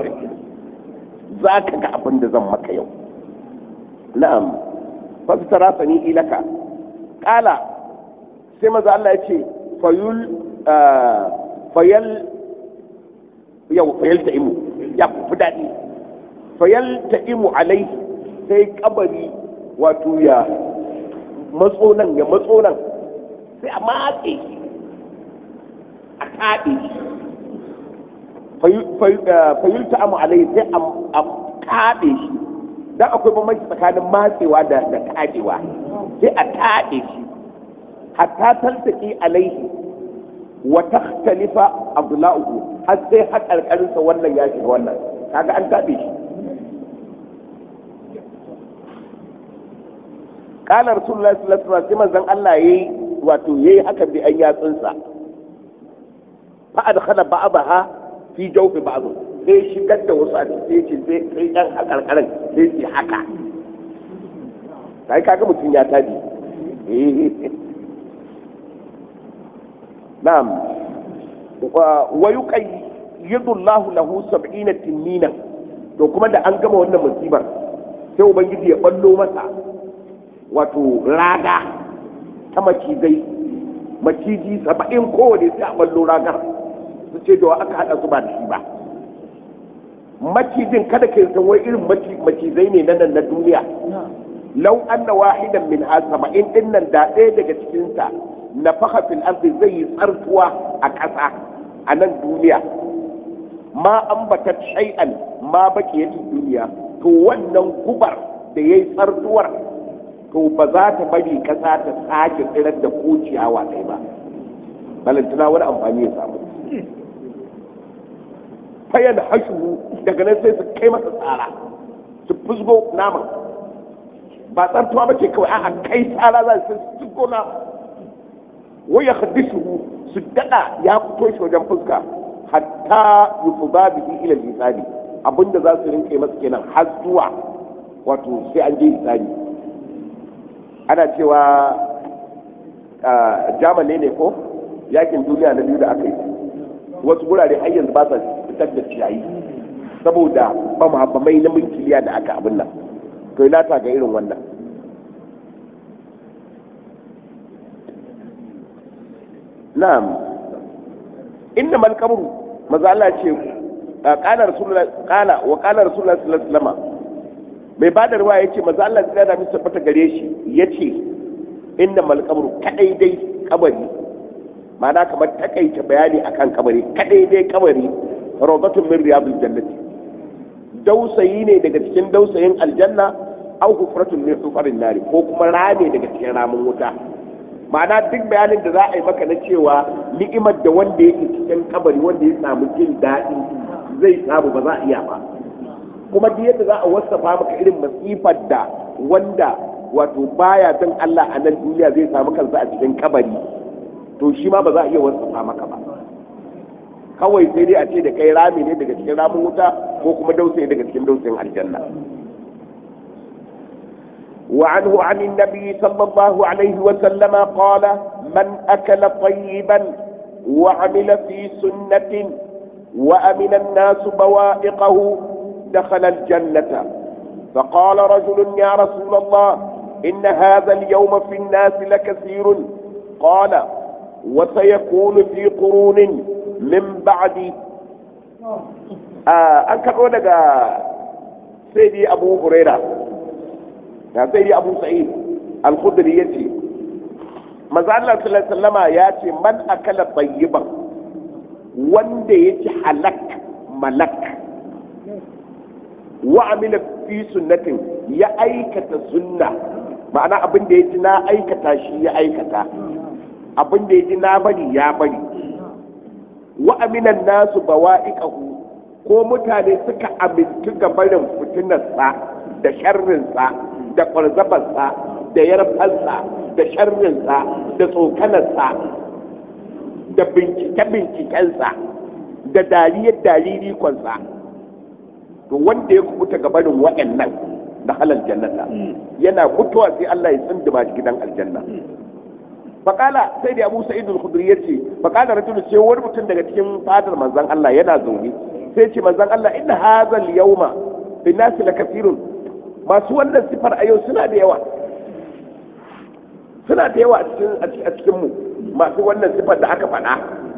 za ka ga abin da zan maka yau na'am fasitara sani ilaka kala sai maza Allah ya ce fayul fayal yau fayal ta imu ya fi daɗi fayal ta imu alai sai kabari wato ya matso nan ya matso nan sai a matse shi a kaɗe shi fayul ta amu alai sai a kaɗe shi dan akwai bambanci tsakanin matsewa da da taɗewa sai a taɗe shi hatta taltaki alaihi wa takhtalifa abdulahu har sai haƙarƙarinsa wannan ya shiga wannan kaga an taɗe shi qala rasulullahi sallallahu alaihi wasallam sai manzon Allah yayi wato yayi haka bi an yatsunsa fa adkhala ba'daha fi jawfi ba'd sai shigar da wasu a cikin sai sai ɗan haƙarƙarin sai su haka sai kaga mutum ya tabi na'am wa yuqayyidu Allahu lahu 70 tinnina to kuma da an gama wannan musibar sai ubangiji ya ballo masa wato raga ta macizai maciji saba'in kowane sai a ballo ragar su ce da aka haɗa su ba da shi ba macijin kada ke san wai irin macizai ne na nan na duniya lau anna wahidan min ha saba'in din nan da ɗaya daga cikinsa na faka fil ardi zai yi tsartuwa a ƙasa a nan duniya ma ambata shay'an ma baki yake duniya to wannan gubar da yayi tsartuwar to ba za ta bari ƙasa ta sake tsirar da ko ciyawa ɗaya ba balantana wani amfani ya samu fayan hashu daga nan sai su kai masa tsara su fusgo naman ba tsartuwa ba ce kawai a kai tsara za su fusgo na wai ya hadisu su daɗa ya fito shi wajen fuska hatta yufuza bihi ila lisani abinda za su rinke masa kenan har zuwa wato sai an je lisani ana cewa jamani ne ko yakin duniya na biyu da aka yi wasu gurare har yanzu ba sa fitar da ciyayi saboda bamabamai na minkiliya da aka abin nan to ina ta ga irin wannan na'am inna mal qabru maza Allah ce qala rasulullah qala wa qala rasulullah sallallahu alaihi wasallam mai bada ruwa yace maza Allah sai da misa fata gare shi yace inna mal qabru kadai dai kabari ma'ana kamar takaita bayani akan kabari kadai dai kabari rawdatun min riyadil jannati dausayi ne daga cikin dausayin aljanna aw hufratun min hufarin nari ko kuma rame daga cikin ramin wuta ma'ana duk bayanin da za a yi maka na cewa ni'imar da wanda yake cikin kabari wanda ya samu jin daɗi zai samu ba za a iya ba kuma duk yadda za a wasafa maka irin masifar da wanda wato baya don Allah a nan duniya zai samu kansa a cikin kabari to shi ma ba za a iya wasafa maka ba kawai sai dai a ce da kai rami ne daga cikin ramin wuta ko kuma dausayi daga cikin dausayin aljanna وعنه عن النبي صلى الله عليه وسلم قال من أكل طيبا وعمل في سنة وأمن الناس بوائقه دخل الجنة فقال رجل يا رسول الله إن هذا اليوم في الناس لكثير قال وسيكون في قرون من بعد آه أنك قولك سيدي أبو هريرة ya sai abu sa'id al-khudri yace manzo Allah sallallahu alaihi wasallama yace man akala tayyiban wanda yaci halak malak wa amila fi sunnatin ya aikata sunna ma'ana abin da yaji na aikata shi ya aikata abin da yaji na bari ya bari wa aminan nasu bawa'iqahu ko mutane suka amintu ga barin fitinarsa da sharrinsa da kwarzabarsa da yarfarsa da sharrinsa da tsokanarsa da bincike-bincikensa da dariyar daririkonsa to wanda ya kubuta gabanin wa'annan da halal jannata yana mutuwa sai Allah ya tsindima shi gidan aljanna faƙala sai da abu sa'id al-khudri yace faƙala rajul sai wani mutum daga cikin fadar manzon Allah yana zaune sai ce manzon Allah inna hadha al-yawma bin nas lakathirun masu wannan sifar a yau suna da yawa suna da yawa a cikinmu masu wannan sifar da aka faɗa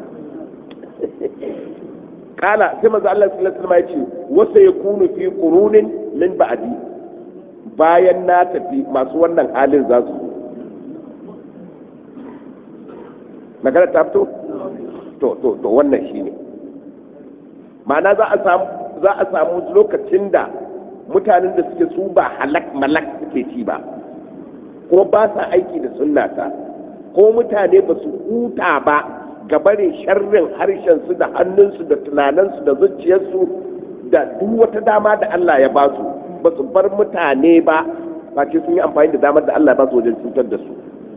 kala sai maza Allah sallallahu alaihi ce wasa ya kunu fi qurunin min ba'di bayan na tafi masu wannan halin za su magana ta fito to to to wannan shine ma'ana za a samu za a samu lokacin da mutanen da suke su ba halak malak suke ci ba ko ba sa aiki da sunnata ko mutane ba su huta ba ga barin sharrin harshensu da hannunsu da tunaninsu da zuciyarsu da duk wata dama da Allah ya ba su ba su bar mutane ba ba ce sun yi amfani da damar da Allah ya ba su wajen cutar da su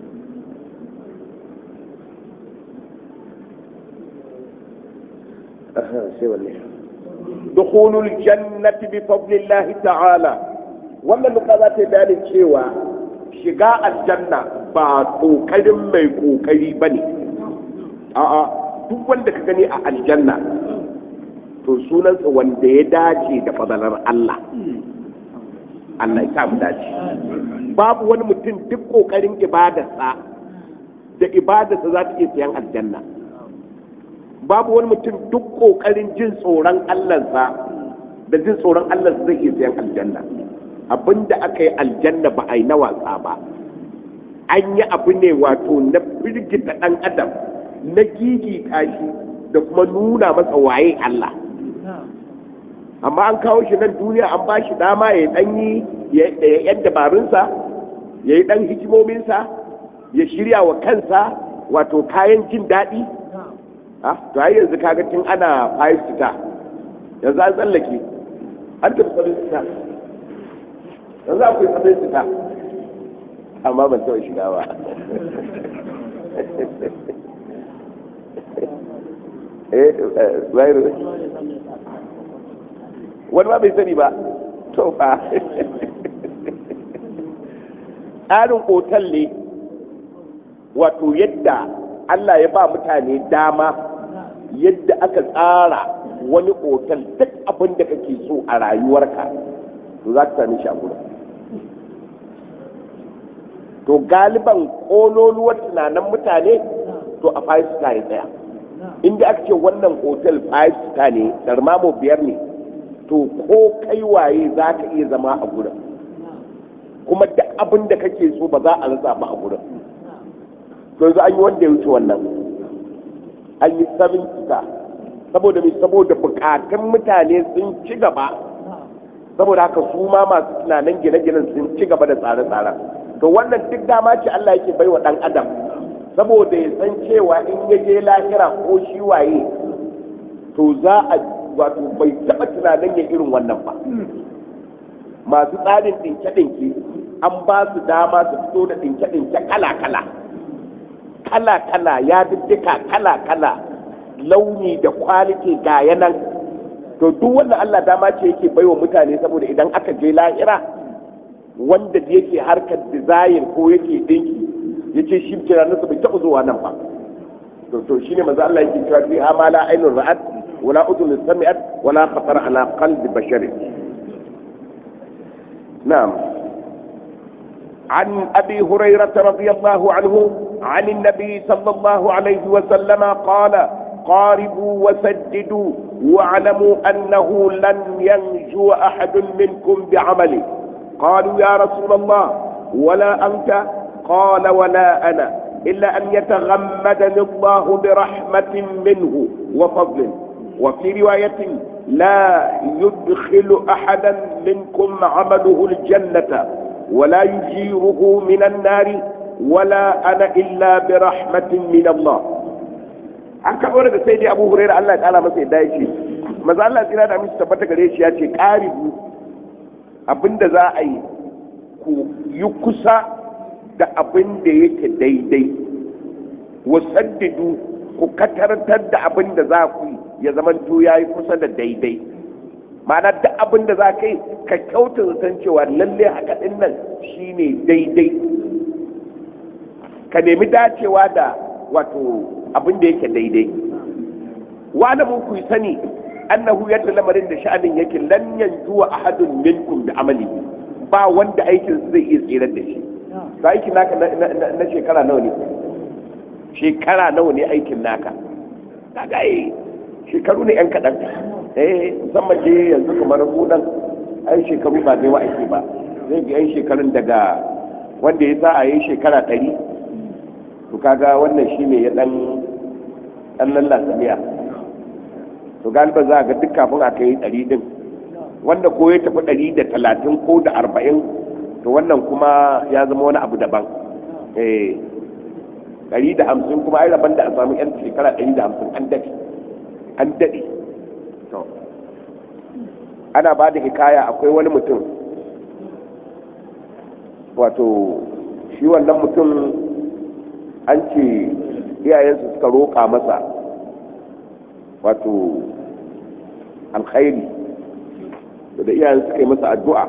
دخول الجنة بفضل الله تعالى wannan nuka za ta bayanin cewa shiga aljanna ba kokarin mai kokari ba ne a'a duk wanda ka gani a aljanna to sunansa wanda ya dace da fadalar Allah Allah ya samu dace babu wani mutum duk kokarin ibadarsa da ibadarsa za ta iya sayan aljanna babu wani mutum duk kokarin jin tsoron Allahnsa da jin tsoron Allah zai iya sayan aljanna abinda aka yi aljanna ba a yi na wasa ba an yi abu ne wato na firgita ɗan adam na gigita shi da kuma nuna masa waye Allah amma an kawo shi nan duniya an ba shi dama ya dan yi ya yan dabarunsa ya yi dan hikimominsa ya shirya wa kansa wato kayan jin daɗi to ai yanzu kaga tun ana five star yanzu an tsallake an tafi seven star yanzu akwai seven star amma ban taɓa shiga ba eh zairu wani ma bai sani ba to fa tsarin otal ne wato yadda Allah ya ba mutane dama yadda aka tsara wani otal duk abin da kake so a rayuwarka to za ka sami shi a gurin to galiban ƙololuwar tunanin mutane to a five star ya tsaya inda aka ce wannan otal five star ne darmamo biyar ne to ko kai waye za ka iya zama a gurin kuma duk abin da kake so ba za a rasa ba a gurin to yanzu an yi wanda ya wuce wannan an yi seven star saboda mai saboda bukatun mutane sun ci gaba saboda haka su ma masu tunanin gine-ginen sun ci gaba da tsare-tsaren to wannan duk dama ce Allah yake bai wa ɗan adam saboda ya san cewa in ya je lahira ko shi waye to za a wato bai taɓa tunanin ya irin wannan ba masu tsarin ɗinke-ɗinke an ba su dama su fito da ɗinke-ɗinke kala-kala kala-kala ya diddika kala-kala launi da kwaliti ga yanan to duk wannan Allah dama ce yake baiwa mutane saboda idan aka je lahira wanda yake harkar design ko yake dinki yace shi tunaninsa bai taɓa zuwa nan ba to to shine manzo Allah yake cewa fi amala ainur ra'at wala udun sami'at wala khatar ala qalbi bashari na'am عن ابي هريره رضي الله عنه عن النبي صلى الله عليه وسلم قال قاربوا وسددوا واعلموا انه لن ينجو احد منكم بعمله قالوا يا رسول الله ولا انت قال ولا انا الا ان يتغمدني الله برحمه منه وفضل وفي روايه لا يدخل احدا منكم عمله الجنه ولا يجيره من النار ولا انا الا برحمه من الله an karɓo daga sai dai abu hurairu Allah ya kala masa yadda yake maza Allah tsira da aminci tabbata gare shi ya ce ƙaribu abinda za a yi ku yi kusa da abin da yake daidai wasaddidu ku katartar da abin da za ku yi ya zamanto ya yi kusa da daidai ma'ana duk abin da za ka yi ka kyauta zaton cewa lalle haka ɗin nan shine daidai ka nemi dacewa da wato abin da yake daidai wani mun ku sani annahu yadda lamarin da sha'anin yake lan yanzuwa ahadun minkum da amali ba wanda aikin zai iya tsirar da shi ba aikin naka na shekara nawa ne shekara nawa ne aikin naka kaga eh shekaru ne yan kaɗan eh musamman je yanzu kamar buɗan ai shekaru ba zai wa aiki ba zai ga yan shekarun daga wanda ya sa a yi shekara ɗari to kaga wannan shi ne ya dan dan lallasa miya to galiba za a ga duk kafin aka yi ɗari din wanda ko ya tafi ɗari da talatin ko da arba'in to wannan kuma ya zama wani abu daban eh ɗari da hamsin kuma ai rabon da a samu yan shekara ɗari da hamsin an daɗe an daɗe to ana ba da hikaya akwai wani mutum wato shi wannan mutum an ce iyayensu suka roƙa masa wato alkhairi da iyayen suka yi masa addu'a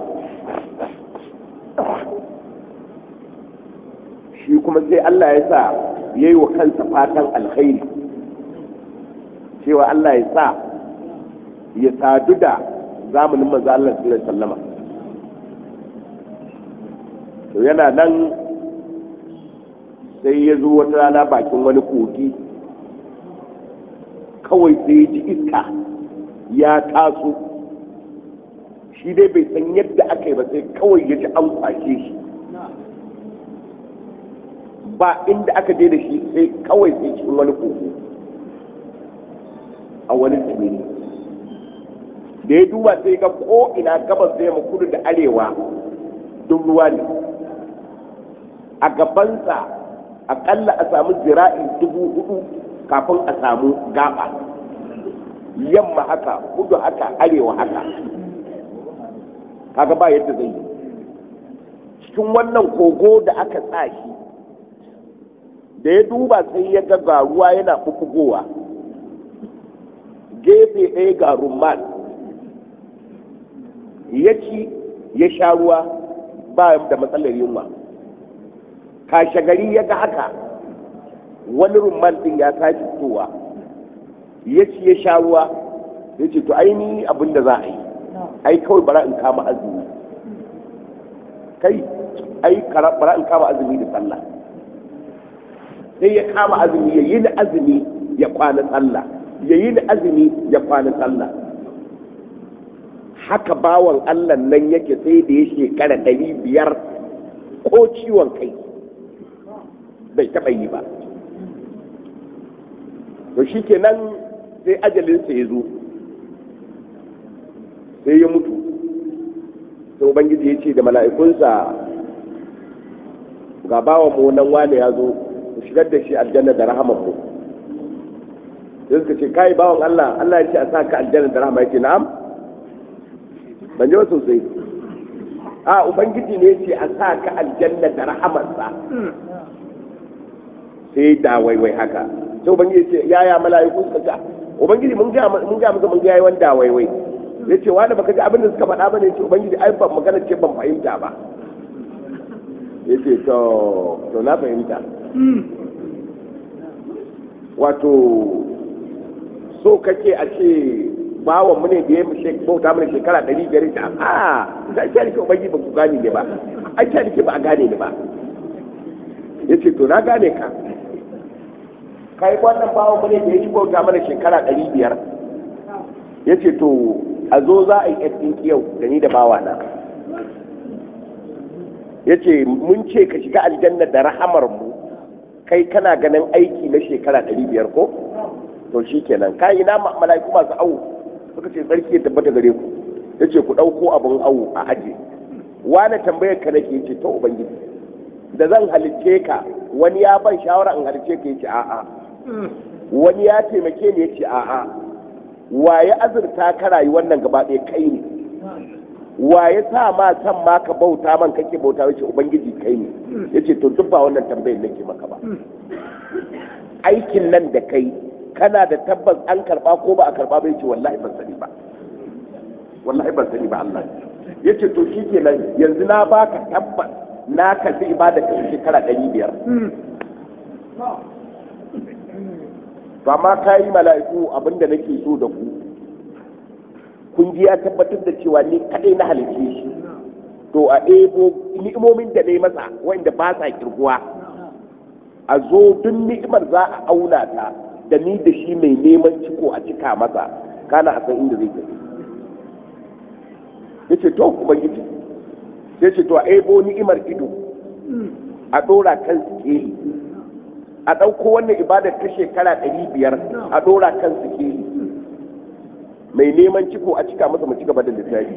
shi kuma sai Allah ya sa ya yi wa kansa fatan alkhairi cewa Allah ya sa ya sadu da zamanin manzo Allah sallallahu alaihi wasallama to yana nan sai ya zo wata rana bakin wani kogi kawai sai ya ji iska ya taso shi dai bai san yadda aka yi ba sai kawai ya ji an kwashe shi ba inda aka je da shi sai kawai sai cikin wani kogo a wani tsibiri da ya duba sai ga ko ina gabas da yamma kudu da arewa duk ruwa ne a gabansa akalla a samu zira'i dubu hudu kafin a samu gaba yamma haka kudu haka arewa haka kaga ba yadda zai yi cikin wannan kogo da aka tsashi da ya duba sai ya ga ga ruwa yana bubugowa gefe ɗaya ga rumman ya ci ya sha ruwa ba da matsalar yunwa kashe gari ya ga haka wani rumman din ya tashi fitowa ya ci ya sha ruwa ya ce to aini abin da za a yi ai kawai bara in kama azumi kai ai bara in kama azumi da sallah sai ya kama azumi ya yi da azumi ya kwana sallah ya yi da azumi ya kwana sallah haka bawan allah nan yake sai da ya shekara ɗari biyar ko ciwon kai bai taɓa yi ba to shi kenan sai ajalinsa ya zo sai ya mutu sai ubangiji ya ce da mala'ikunsa ga bawan mu nan wane ya zo ku shigar da shi aljanna da rahaman mu sai suka ce kai bawan Allah Allah ya ce a sa ka aljanna da rahama yake na'am ban ji sosai a ubangiji ne ya ce a sa ka aljanna da rahamansa sai da waiwai haka sai ubangiji ce yaya mala'iku suka ce ubangiji mun ga mun ga mun ga yayi wanda waiwai ya ce wani baka ji abin da suka faɗa bane ce ubangiji ai ban magana ce ban fahimta ba ya ce to to na fahimta wato so kake a ce bawan mu ne da ya mushe bauta mana shekara ɗari biyar ta a da ake nake ubangiji ba ku gane ne ba ake nake ba a gane ne ba ya ce to na gane ka kai wannan bawan mu ne da ya shi bauta mana shekara ɗari biyar ya ce to a zo za a yi ɗin yau da ni da bawa na ya ce mun ce ka shiga aljanna da rahamar mu kai kana ganin aiki na shekara ɗari biyar ko to shi kenan kayi na mala'iku masu awo suka ce tsarki ya tabbata gare ku ya ce ku ɗauko abin awo a aje wani tambayar ka nake ce ta ubangiji da zan halicce ka wani ya ban shawara in halicce ka ya ce a'a wani ya taimake ni ya ce a'a waye azurta ka rayu wannan gaba ɗaya kai ne waye sa ma san ma ka bauta man kake bauta wace ubangiji kai ne yace to duk ba wannan tambayar nake maka ba aikin nan da kai kana da tabbas an karba ko ba a karba ba yace wallahi ban sani ba wallahi ban sani ba Allah yace to shikenan yanzu na baka tabbas na karbi ibada ka shekara 500 to amma kayi mala'iku abinda nake so da ku kun ji ya tabbatar da cewa ni kadai na halice shi to a ebo ni'imomin da na yi masa wanda ba sa kirguwa a zo duk ni'imar za a auna ta da ni da shi mai neman ciko a cika masa kana a san inda zai tafi ya ce to ubangiji ya ce to a ebo ni'imar ido a ɗora kan sikeli a ɗauko wannan ibadar ta shekara ɗari biyar a ɗora kan sikeli mai neman ciko a cika masa mu ci gaba da lissafi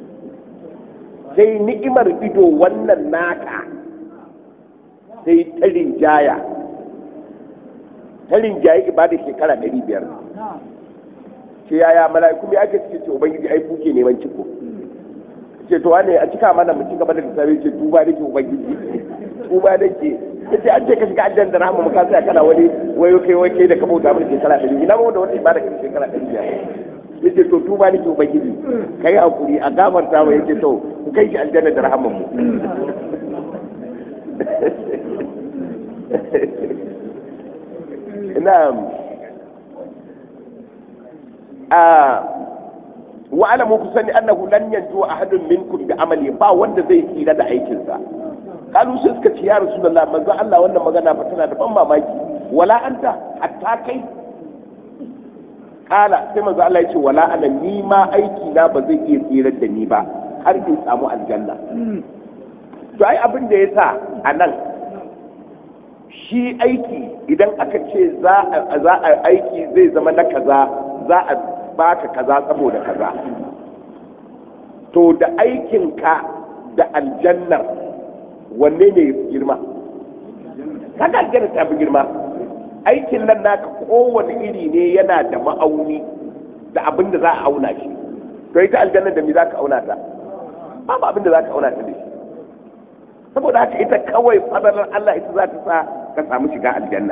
sai ni'imar ido wannan naka sai ta rinjaya ta rinjaye ibadar shekara ɗari biyar ce yaya mala'iku ya ake cike ce ubangiji ai kuke neman ciko ce to wane a cika mana mu ci gaba da lissafi ce tuba da ke ubangiji tuba da ke ta ce an ce ka shiga aljan da rahama muka sai kana wani wayo kai wai kai da ka bauta mana shekara ɗari ina ma da wata ibada ka shekara ɗari biyar yace to tuba nake ubangiji kai hakuri a gafarta wa yace to ku kai shi aljanna da rahaman mu na'am a wa alamu ku sani annahu lan yanju ahadun minkum bi amali ba wanda zai tsira da aikinsa kalu sai suka ce ya rasulullah manzo Allah wannan magana fa tana da ban mamaki wala anta hatta kai kala sai manzo Allah ya ce wala ana ni ma aiki na ba zai iya tsirar da ni ba har in samu aljanna to ai abin da ya sa a nan shi aiki idan aka ce za a aiki zai zama na kaza za a baka kaza saboda kaza to da aikinka da aljannar wanne ne girma kaga aljanna ta fi girma aikin nan naka kowane iri ne yana da ma'auni da abin da za a auna shi to ita aljanna da me za ka auna ta babu abin da za ka auna ta da shi saboda haka ita kawai fadalar Allah ita za ta sa ka samu shiga aljanna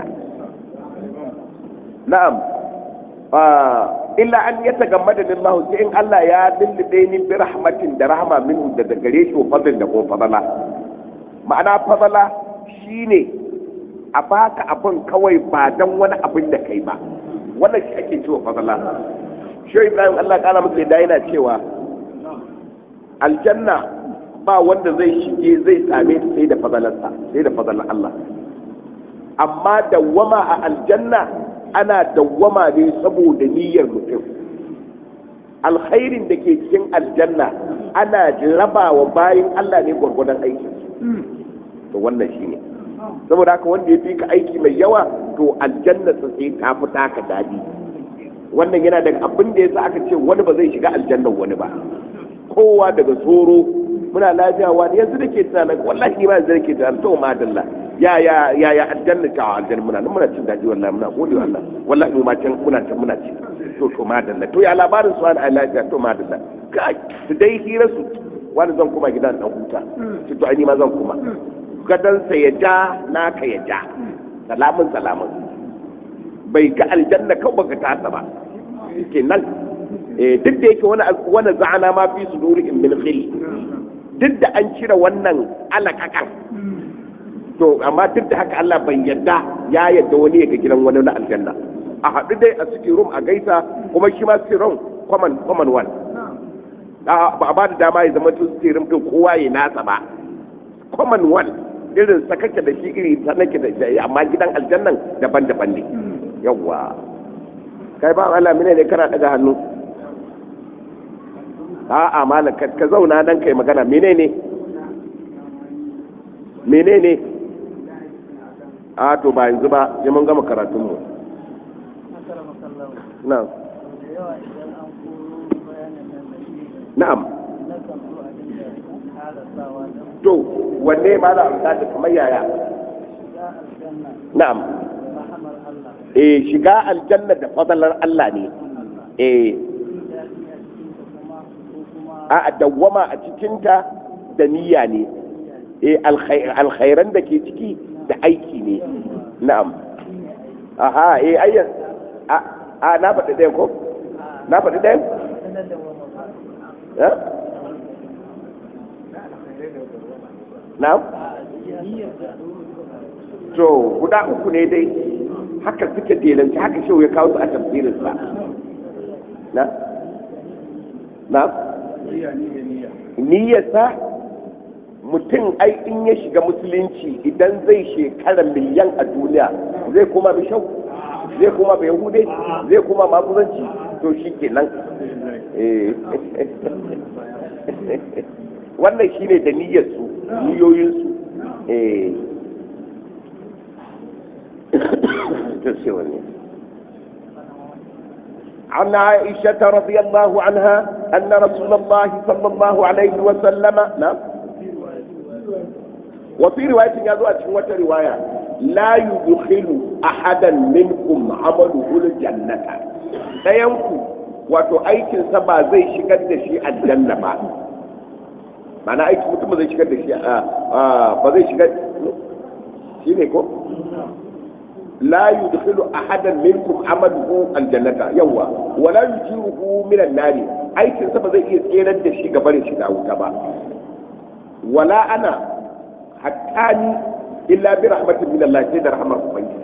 na'am illa an ya tagammada lillahu sai in Allah ya lullube ni bi rahmatin da rahma minhu daga gare shi wa fadl da kuma fadala ma'ana fadala shine a baka abin kawai ba dan wani abin da kai ba wannan shi ake cewa fadala shi Ibrahim Allah kana masa da yana cewa aljanna ba wanda zai shige zai same ta sai da fadalarsa sai da fadalar Allah amma dawwama a aljanna ana dawwama ne saboda niyyar mutum alkhairin da ke cikin aljanna ana raba wa bayan Allah ne gwargwadon aikin to wannan shine saboda haka wanda ya fi ka aiki mai yawa to aljanna sa sai ta fi taka dadi wannan yana daga abin da yasa aka ce wani ba zai shiga aljannan wani ba kowa daga tsoro muna lafiya wani yanzu da ke tunanin wallahi ni ma yanzu da ke tunanin to madalla ya ya ya ya aljanna ta aljanna muna nan muna cin daji wallahi muna gode Allah wallahi mu ma can muna can muna ci to to madalla to ya labarin su wani lafiya to madalla ka su dai hira su wani zan kuma gidan dan huta to ai ni ma zan kuma gadan sa ya ja naka ya ja salamun salamun bai ga aljanna kawai baka tasa ba kenan eh duk da yake wani wani za'ana ma fi sudurihim min khil duk da an cire wannan alakakar to amma duk da haka Allah bai yadda ya yadda wani ya ga gidan wani na aljanna a haɗu dai a city room a gaisa kuma shi ma city room common common one ba a ba da dama ya zama to city room din kowa ya nasa ba common one irin sakake da shi iri sanake da shi amma gidan aljannan daban-daban ne yawwa kai ba Allah mene ne kana daga hannu a'a malam ka zauna dan kai magana menene menene a to ba yanzu ba sai mun gama karatun mu na'am na'am to wanne ma da alƙada kamar yaya na'am eh shiga aljanna da fadalar Allah ne eh a dawwama a cikinta da niyya ne eh alkhairan da ke ciki da aiki ne na'am aha eh ayyan a na faɗi ɗaya ko na faɗi ɗaya ya na'am to guda uku ne dai haka suke delanci haka shau ya kawo su a tafsirinsa na na niyyarsa mutum ai in ya shiga musulunci idan zai shekara miliyan a duniya zai kuma bi shau zai kuma bi yahude zai kuma maguzanci to shi kenan wannan shi ne da niyyarsu niyoyinsu عن عائشة رضي الله عنها أن رسول الله صلى الله عليه وسلم نعم وفي رواية يزوى وفي رواية لا يدخل أحدا منكم عمله الجنة لا ينكو wato aikinsa ba zai shigar da shi aljanna ba mana aikin mutum ba zai shigar da shi ba zai shigar shi ne ko la yudkhilu ahadan minkum amaluhu aljannata yawa wala yujiruhu min an-nari aikin sa ba zai iya tserar da shi gabarin shi da wuta ba wala ana hattani illa bi rahmatin min Allah sai da rahmar ubangiji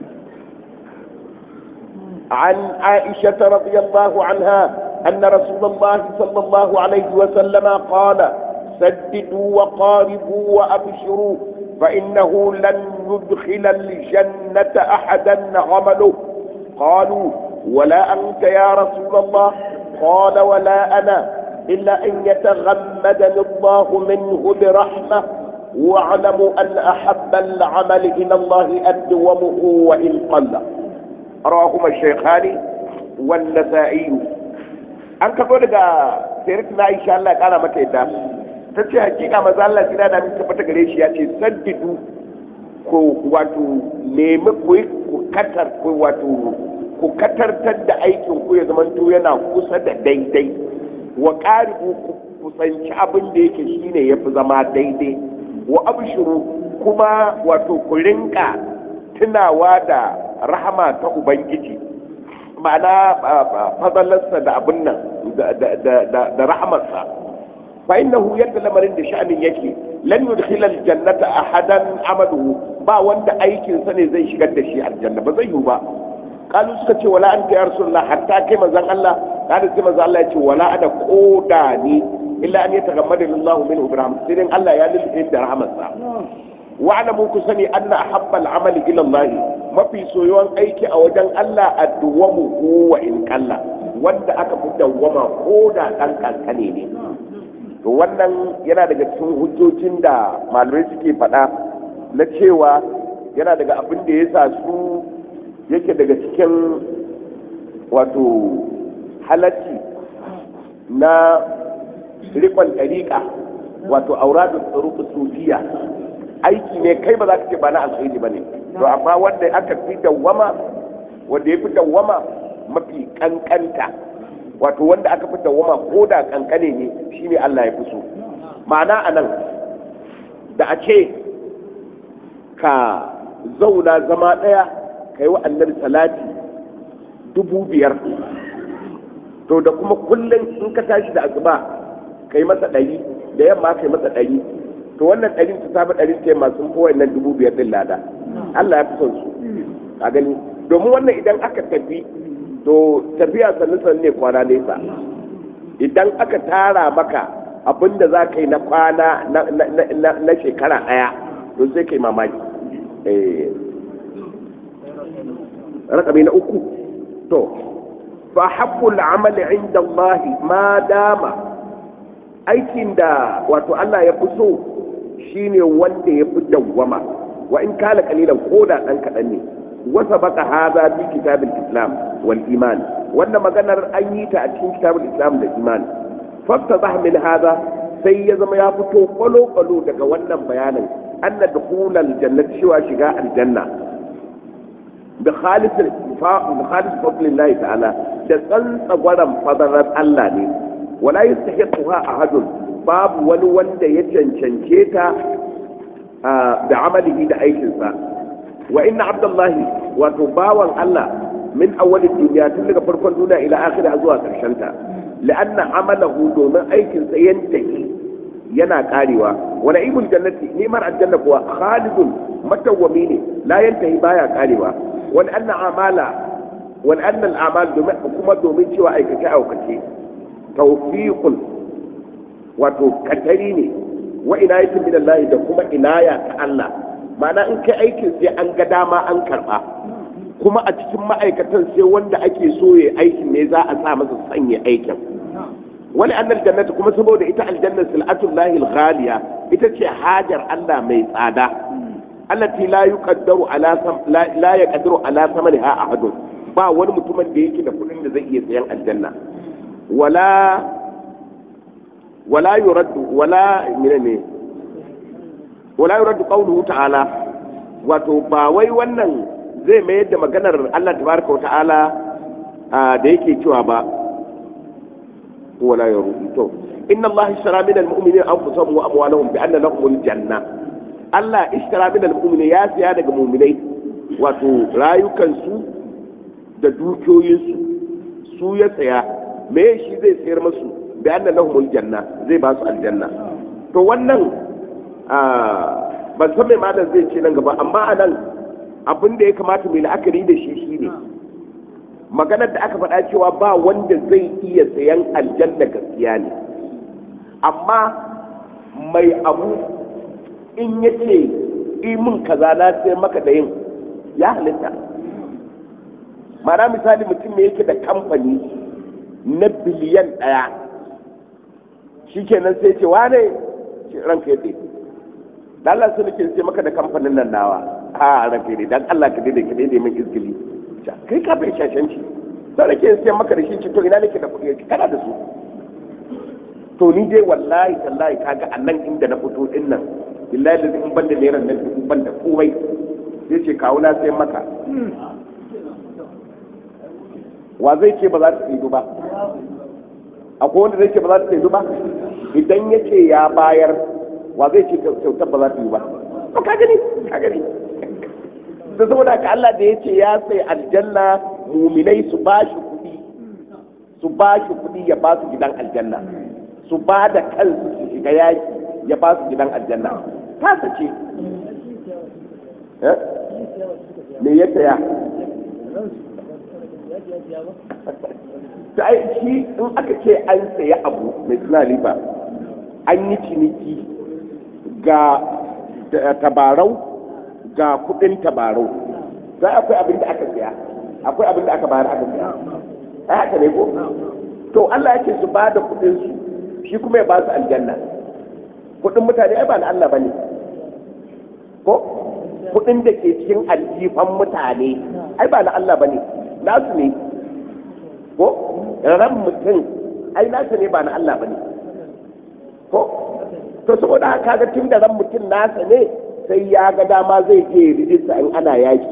عن عائشة رضي الله عنها أن رسول الله صلى الله عليه وسلم قال سددوا وقاربوا وأبشروا فإنه لن يدخل الجنة أحدا عمله قالوا ولا أنت يا رسول الله قال ولا أنا إلا أن يتغمدني الله منه برحمة واعلموا أن أحب العمل إلى الله أدومه وإن قل رواهما الشيخان والنسائي أنك قول سيرتنا إن شاء الله كان متى ta ce hakika maza Allah kira da mun tabbata gare shi ya ce saddidu ko wato nemi ku ku katar ku wato ku katartar da aikin ku ya zamanto yana kusa da daidai wa qaribu ku kusanci abin da yake shine yafi zama daidai wa abshuru kuma wato ku rinka tunawa da rahama ta ubangiji ma'ana fadalarsa da abin nan da rahamarsa فإنه يد لمرين da sha'anin yake lan yudkhil aljannata ahadan amaluhu ba wanda aikin sa ne zai shigar da shi aljanna ba zai yi ba kalu suka ce wala anta ya rasulullah hatta kai manzon Allah kada sai manzon Allah ya ce wala ada koda ni illa an yatagammada Allahu minhu bi rahmat sai dan Allah ya lilin da rahmatsa wa alamu ku sani anna ahabbal amali ila Allah mafi soyuwan aiki a wajen Allah adduwamu wa in kalla wanda aka fi dawwama ko da dan kankane ne to wannan yana daga cikin hujjojin da malamai suke faɗa na cewa yana daga abin da ya sa su yake daga cikin wato halacci na rikon ɗariƙa wato auradun tsaruku sufiya aiki ne kai ba za ka ce ba na alkhairi ba ne to amma wanda aka fi dawwama wanda ya fi dawwama mafi kankanta wato wanda aka fi dawwama ko da kankane ne shine Allah ya fi so ma'ana a nan da a ce ka zauna zama ɗaya ka yi wa annabi salati dubu biyar to da kuma kullum in ka tashi da asuba kai masa ɗari da yamma kai masa ɗari to wannan ɗarin ta samu ɗarin ta masu fi wannan dubu biyar ɗin lada Allah ya fi son su a gani domin wannan idan aka tafi to tafiya sannu sannu ne kwana nesa idan aka tara maka abin da za ka yi na kwana na shekara ɗaya to sai ka yi mamaki rakami na uku to fa haqqul amali inda Allah ma dama aikin da wato Allah ya fi so shine wanda ya fi dawwama wa in kala kalilan koda dan kadan ne wasa baka haza bi kitabil islam wal iman wannan maganar an yi ta a cikin kitabul islam da iman faftazah min haza sai ya zama ya fito kwalo kwalo daga wannan bayanin anna dukhulal jannati shiwa shiga aljanna bi khalis bi khalis fadlillahi ta'ala da tsantsa gwaran fadarar Allah ne wala yastahiquha ahadun babu wani wanda ya cancance ta da amalihi da aikinsa wa inna abdullahi wato bawan Allah min awwalid duniya tun daga farkon duniya ila akhirah zuwa karshen ta la'anna amalahu domin aikin sa yantahi yana karewa wa na'imul jannati nimar aljanna kuwa khalidun matawwami ne la yantahi baya karewa wa anna amala wa anna al'amal domin kuma domin cewa aikace aikace tawfiqun wato katari ne wa inayatin min Allah da kuma inaya ta Allah ma'ana in kai aikin sai an ga dama an karba kuma a cikin ma'aikatan sai wanda ake so ya aikin ne za a sa masa sanya aikin wani annal jannati kuma saboda ita aljanna sil'atul lahil ghaliya ita ce hajar Allah mai tsada allati la yuqaddaru ala la yaqdiru ala thamaniha ahadun ba wani mutumin da yake da kudin da zai iya sayan aljanna wala wala yuraddu wala menene wala yuraddu qawluhu ta'ala wato ba wai wannan zai mayar da maganar Allah tabaraka wa ta'ala da yake cewa ba wala yuraddu to inna Allah ishtara min al-mu'minina anfusahum wa amwalahum bi anna lahum al-janna Allah ishtara min al-mu'minina ya siya daga mu'minai wato rayukansu da dukiyoyinsu su ya tsaya me shi zai sayar musu bi anna lahum al-janna zai ba su aljanna to wannan ban san mai malam zai ce nan gaba amma a nan abin da ya kamata mai la'akari da shi shine maganar da aka faɗa cewa ba wanda zai iya sayan aljanna gaskiya ne amma mai abu in ya ce imin kaza na sai maka da yin ya halitta mana misali mutum ne yake da kamfani na biliyan ɗaya shi kenan sai ce wane ranka ya da Allah sai nake sai maka da kamfanin nan nawa a ranka ne dan Allah ka daidai ka daidai min izgili kai ka bai shashanci sai nake sai maka da shi ce to ina nake da kuɗi kana da su to ni dai wallahi tallahi kaga a nan inda na fito din nan billahi da in banda naira nan in banda komai zai ce kawo na sai maka wa zai ce ba za ta tsaye ba akwai wanda zai ce ba za ta tsaye ba idan ya ce ya bayar wa zai ce kyautar ba za ta yi ba to ka gani ka gani da saboda ka Allah da ya ce ya sai aljanna muminai su ba shi kuɗi su ba shi kuɗi ya ba su gidan aljanna su ba da kansu su shiga yaki ya ba su gidan aljanna ta sace me ya saya ta shi in aka ce an saya abu mai suna riba an yi ciniki ga tabarau ga kudin tabarau za akwai abin da aka saya akwai abin da aka bayar aka saya ai haka ne ko to Allah yake su ba da kudin su shi kuma ya ba su aljanna kudin mutane ai ba na Allah bane ko kudin da ke cikin aljifan mutane ai ba na Allah bane nasu ne ko ran mutum ai nasu ne ba na Allah bane ko to saboda haka ga tun da ran mutum nasa ne sai ya ga dama zai je rijista in ana yaki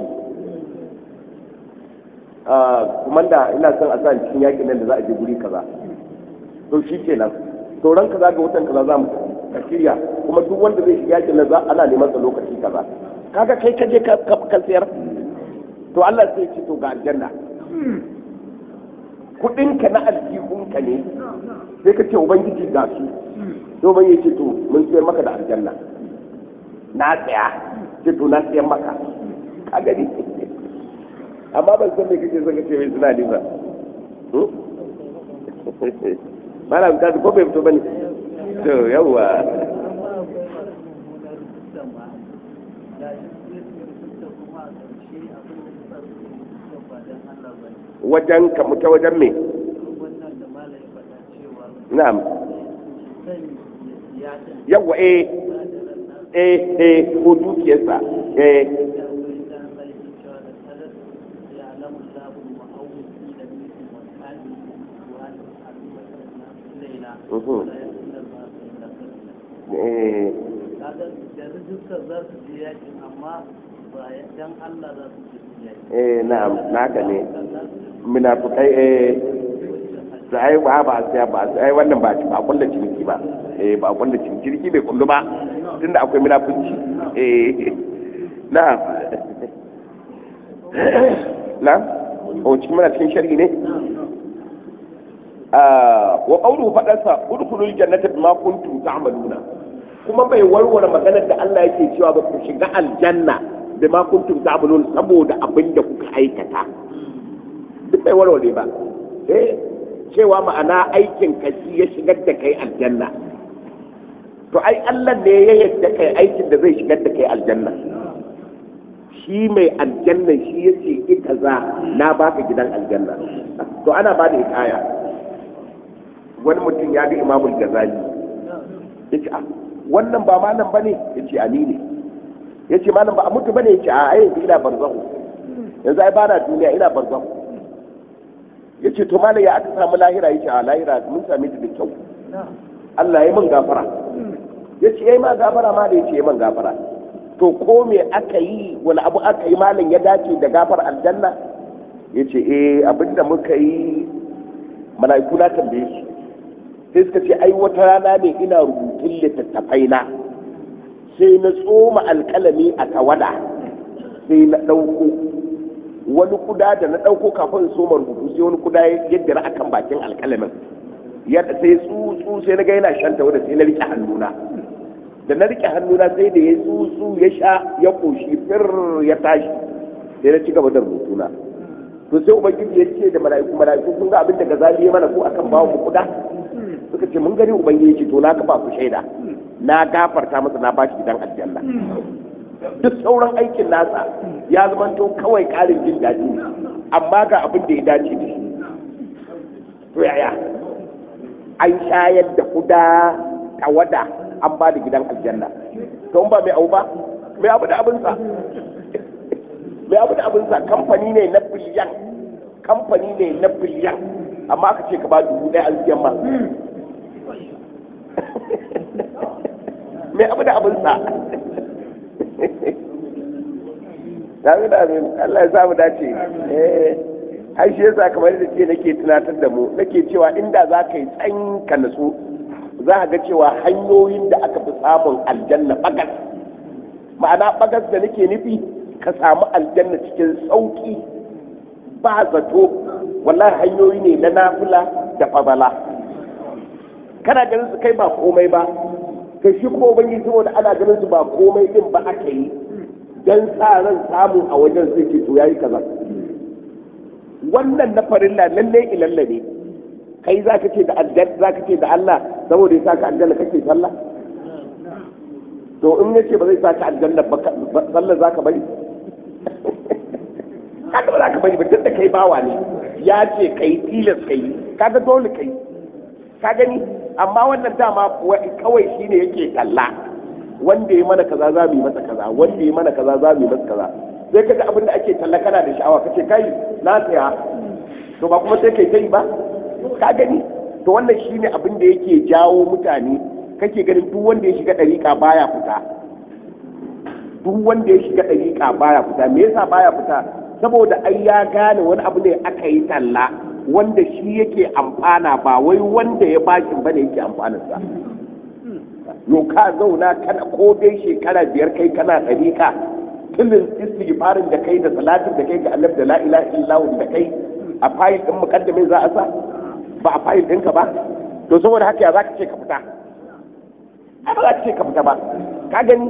kuma da ina son a sa cikin yakin nan da za a je guri kaza to shi kenan to ran kaza ga watan kaza za mu ka shirya kuma duk wanda zai shiga yakin nan za ana neman sa lokaci kaza kaga kai ka je ka sayar to Allah sai ce to ga aljanna kudinka na aljihunka ne sai ka ce ubangiji ga su to ban yace to mun sayar maka da aljanna na tsaya ce to na sayar maka ka gani amma ban san me kake son ka ce mai suna ba malam ka ko bai fito bane to yawa wajen ka muta wajen me na'am yawa eh eh eh ko dukiyarsa eh eh eh na'am naka ne munafikai eh su ai ba ba sai ba ai wannan ba ba kullu ciniki ba eh ba kullu ciniki ciniki bai kullu ba tunda akwai munafunci eh na'am na'am o cikin muna cikin sharhi ne wa qawluhu fadansa udkhulul jannata bima kuntum ta'maluna kuma bai warware maganar da Allah yake cewa ba ku shiga aljanna bima kuntum ta'malun saboda abin da kuka aikata duk bai warware ba eh cewa ma'ana aikin ka shi ya shigar da kai aljanna to ai Allah ne ya yadda kai aikin da zai shigar da kai aljanna shi mai aljanna shi ya ce ita za na baka gidan aljanna to ana ba da hikaya wani mutum ya ga imamul gazali ya ce wannan ba malam ba ne ya ce ali ne ya ce malam ba a mutu ba ne ya ce a yanzu ina barzahu yanzu ai ba na duniya ina barzahu ya ce to malam ya aka samu lahira ya ce a lahira mun same ta da kyau Allah ya min gafara ya ce yayi ma gafara ma da ya ce yayi min gafara to ko me aka yi wani abu aka yi malam ya dace da gafar aljanna ya ce eh abinda muka yi mala'iku na tambaye shi sai suka ce ai wata rana ne ina rubutun littattafai na sai na tsoma alkalami a tawada sai na ɗauko wani kuda da na ɗauko kafin soma rubutu sai wani kuda ya dira akan bakin alkalamin yadda sai tsutsu sai na ga yana shan tawada sai na rike hannuna da na rike hannuna sai da ya tsutsu ya sha ya koshi fir ya tashi sai na ci gaba da rubutuna to sai ubangiji ya ce da mala'iku mala'iku kun ga abin da gazali ya mana ko akan bawo mu kuda suka ce mun gani ubangiji ce to na kafa ku shaida na gafarta masa na bashi gidan aljanna duk sauran aikin nasa ya zamanto kawai karin jin daɗi ne amma ga abin da ya dace da shi to yaya an shayar da kuda tawada an ba da gidan aljanna to ba mai abu ba mai abu da abinsa mai abu da abinsa kamfani ne na biliyan kamfani ne na biliyan amma aka ce ka ba dubu ɗaya alfiyan ma mai abu da abinsa Dami da amin Allah ya samu dace eh ai shi yasa kamar da ce nake tunatar da mu nake cewa inda za ka yi tsanka natsu za a ga cewa hanyoyin da aka fi samun aljanna bagas ma'ana bagas da nake nufi ka samu aljanna cikin sauki ba zato wallahi hanyoyi ne na nafila da fabala kana ganin su kai ba komai ba kai shi kuma ubangiji saboda ana ganin su ba komai din ba aka yi dan sa ran samu a wajen sai ke to yayi kaza wannan na farilla lalle ilalla ne kai za ka ce da aljanna za ka ce da Allah saboda ya saka aljanna kake sallah to in ya ce ba zai saka aljanna ba sallah za ka bari kaga ba za ka bari ba tun da kai bawa ne ya ce kai tilas kai kaga dole kai ka gani amma wannan dama kawai shine yake kalla wanda ya mana kaza za mu yi masa kaza wanda ya mana kaza za mu yi masa kaza sai kaga abin da ake talla kana da sha'awa kace kai na tsaya to ba kuma sai kai kai ba ka gani to wannan shine abin da yake jawo mutane kake ganin duk wanda ya shiga dariƙa baya fita duk wanda ya shiga dariƙa baya fita me yasa baya fita saboda ai ya gane wani abu ne aka yi talla wanda shi yake amfana ba wai wanda ya bashin bane yake amfanarsa yau ka zauna kana ko dai shekara biyar kai kana ɗariƙa tilin istighfarin da kai da salatin da kai ga annabi da la ilaha illallah da kai a fayil ɗin mukaddamin za a sa ba a fayil ɗinka ba to saboda haka ya za ka ce ka fita ai ba za ka ce ka fita ba ka gani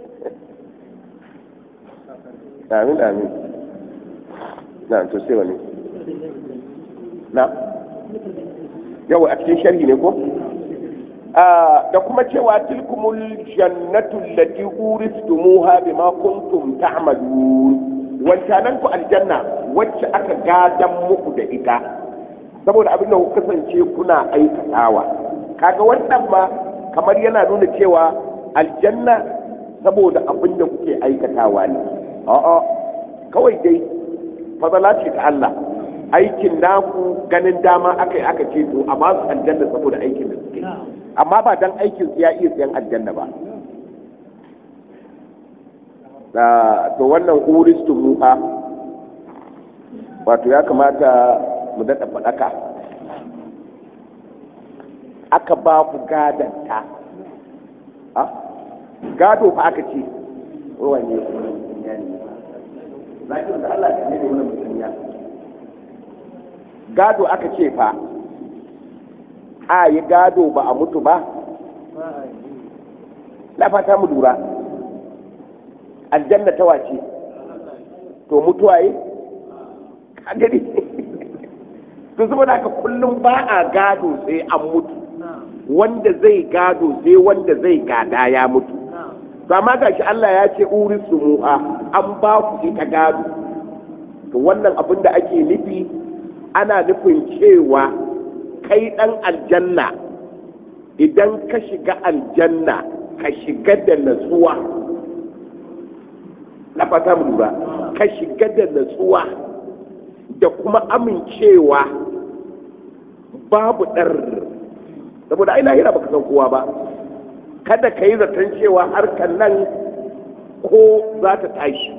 amin amin na to sai wani na yau a cikin sharhi ne ko da kuma cewa tilkumul jannatu allati uristumuha bima kuntum ta'malun wancanan ku aljanna wacce aka gadan muku da ita saboda abin da ku kasance kuna aikatawa kaga wannan ma kamar yana nuna cewa aljanna saboda abin da kuke aikatawa ne a'a kawai dai fadala ce ta Allah aikin naku ganin dama aka yi aka ce to a ba su aljanna saboda aikin da suke amma ba dan aikin su ya iya sayan aljanna ba to wannan uristu muha wato ya kamata mu daɗa faɗaka aka ba ku gadanta gado fa aka ce wani lakin da Allah ne ne wannan mutum ya gado aka ce fa a yi gado ba a mutu ba na fata mu lura aljanna ta wace to mutuwa yi kagari to saboda haka kullum ba a gado sai an mutu wanda zai gado sai wanda zai gada ya mutu to amma gashi Allah ya ce urisu mu'a an ba ku ita gado to wannan abin da ake nufi ana nufin cewa kai dan aljanna idan ka shiga aljanna ka shiga da natsuwa na fata mu lura ka shiga da natsuwa da kuma amincewa babu ɗar saboda ai lahira baka san kowa ba kada ka yi zaton cewa harkar nan ko za ta tashi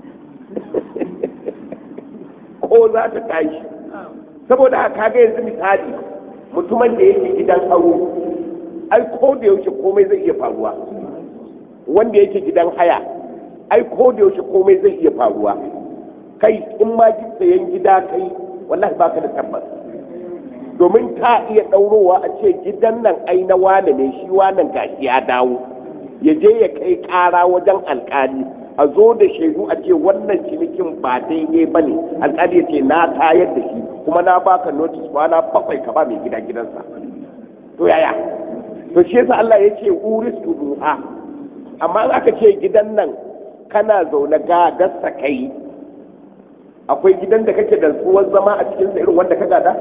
ko za ta tashi saboda haka ga yanzu misali mutumin da yake gidan aro ai ko da yaushe komai zai iya faruwa wanda yake gidan haya ai ko da yaushe komai zai iya faruwa kai in ma sayan gida kai wallahi baka da tabbas domin ta iya ɗaurowa a ce gidan nan ai na wane ne shi wannan gashi ya dawo ya je ya kai ƙara wajen alƙali a zo da shaidu a ce wannan cinikin ba daidai ba ne alƙali ya ce na tayar da shi kuma na baka notice kwana bakwai ka ba mai gida gidansa to yaya to shi yasa Allah ya ce uris duha amma in aka ce gidan nan kana zaune ga dasa kai akwai gidan da kake da tsuwar zama a cikin irin wanda ka gada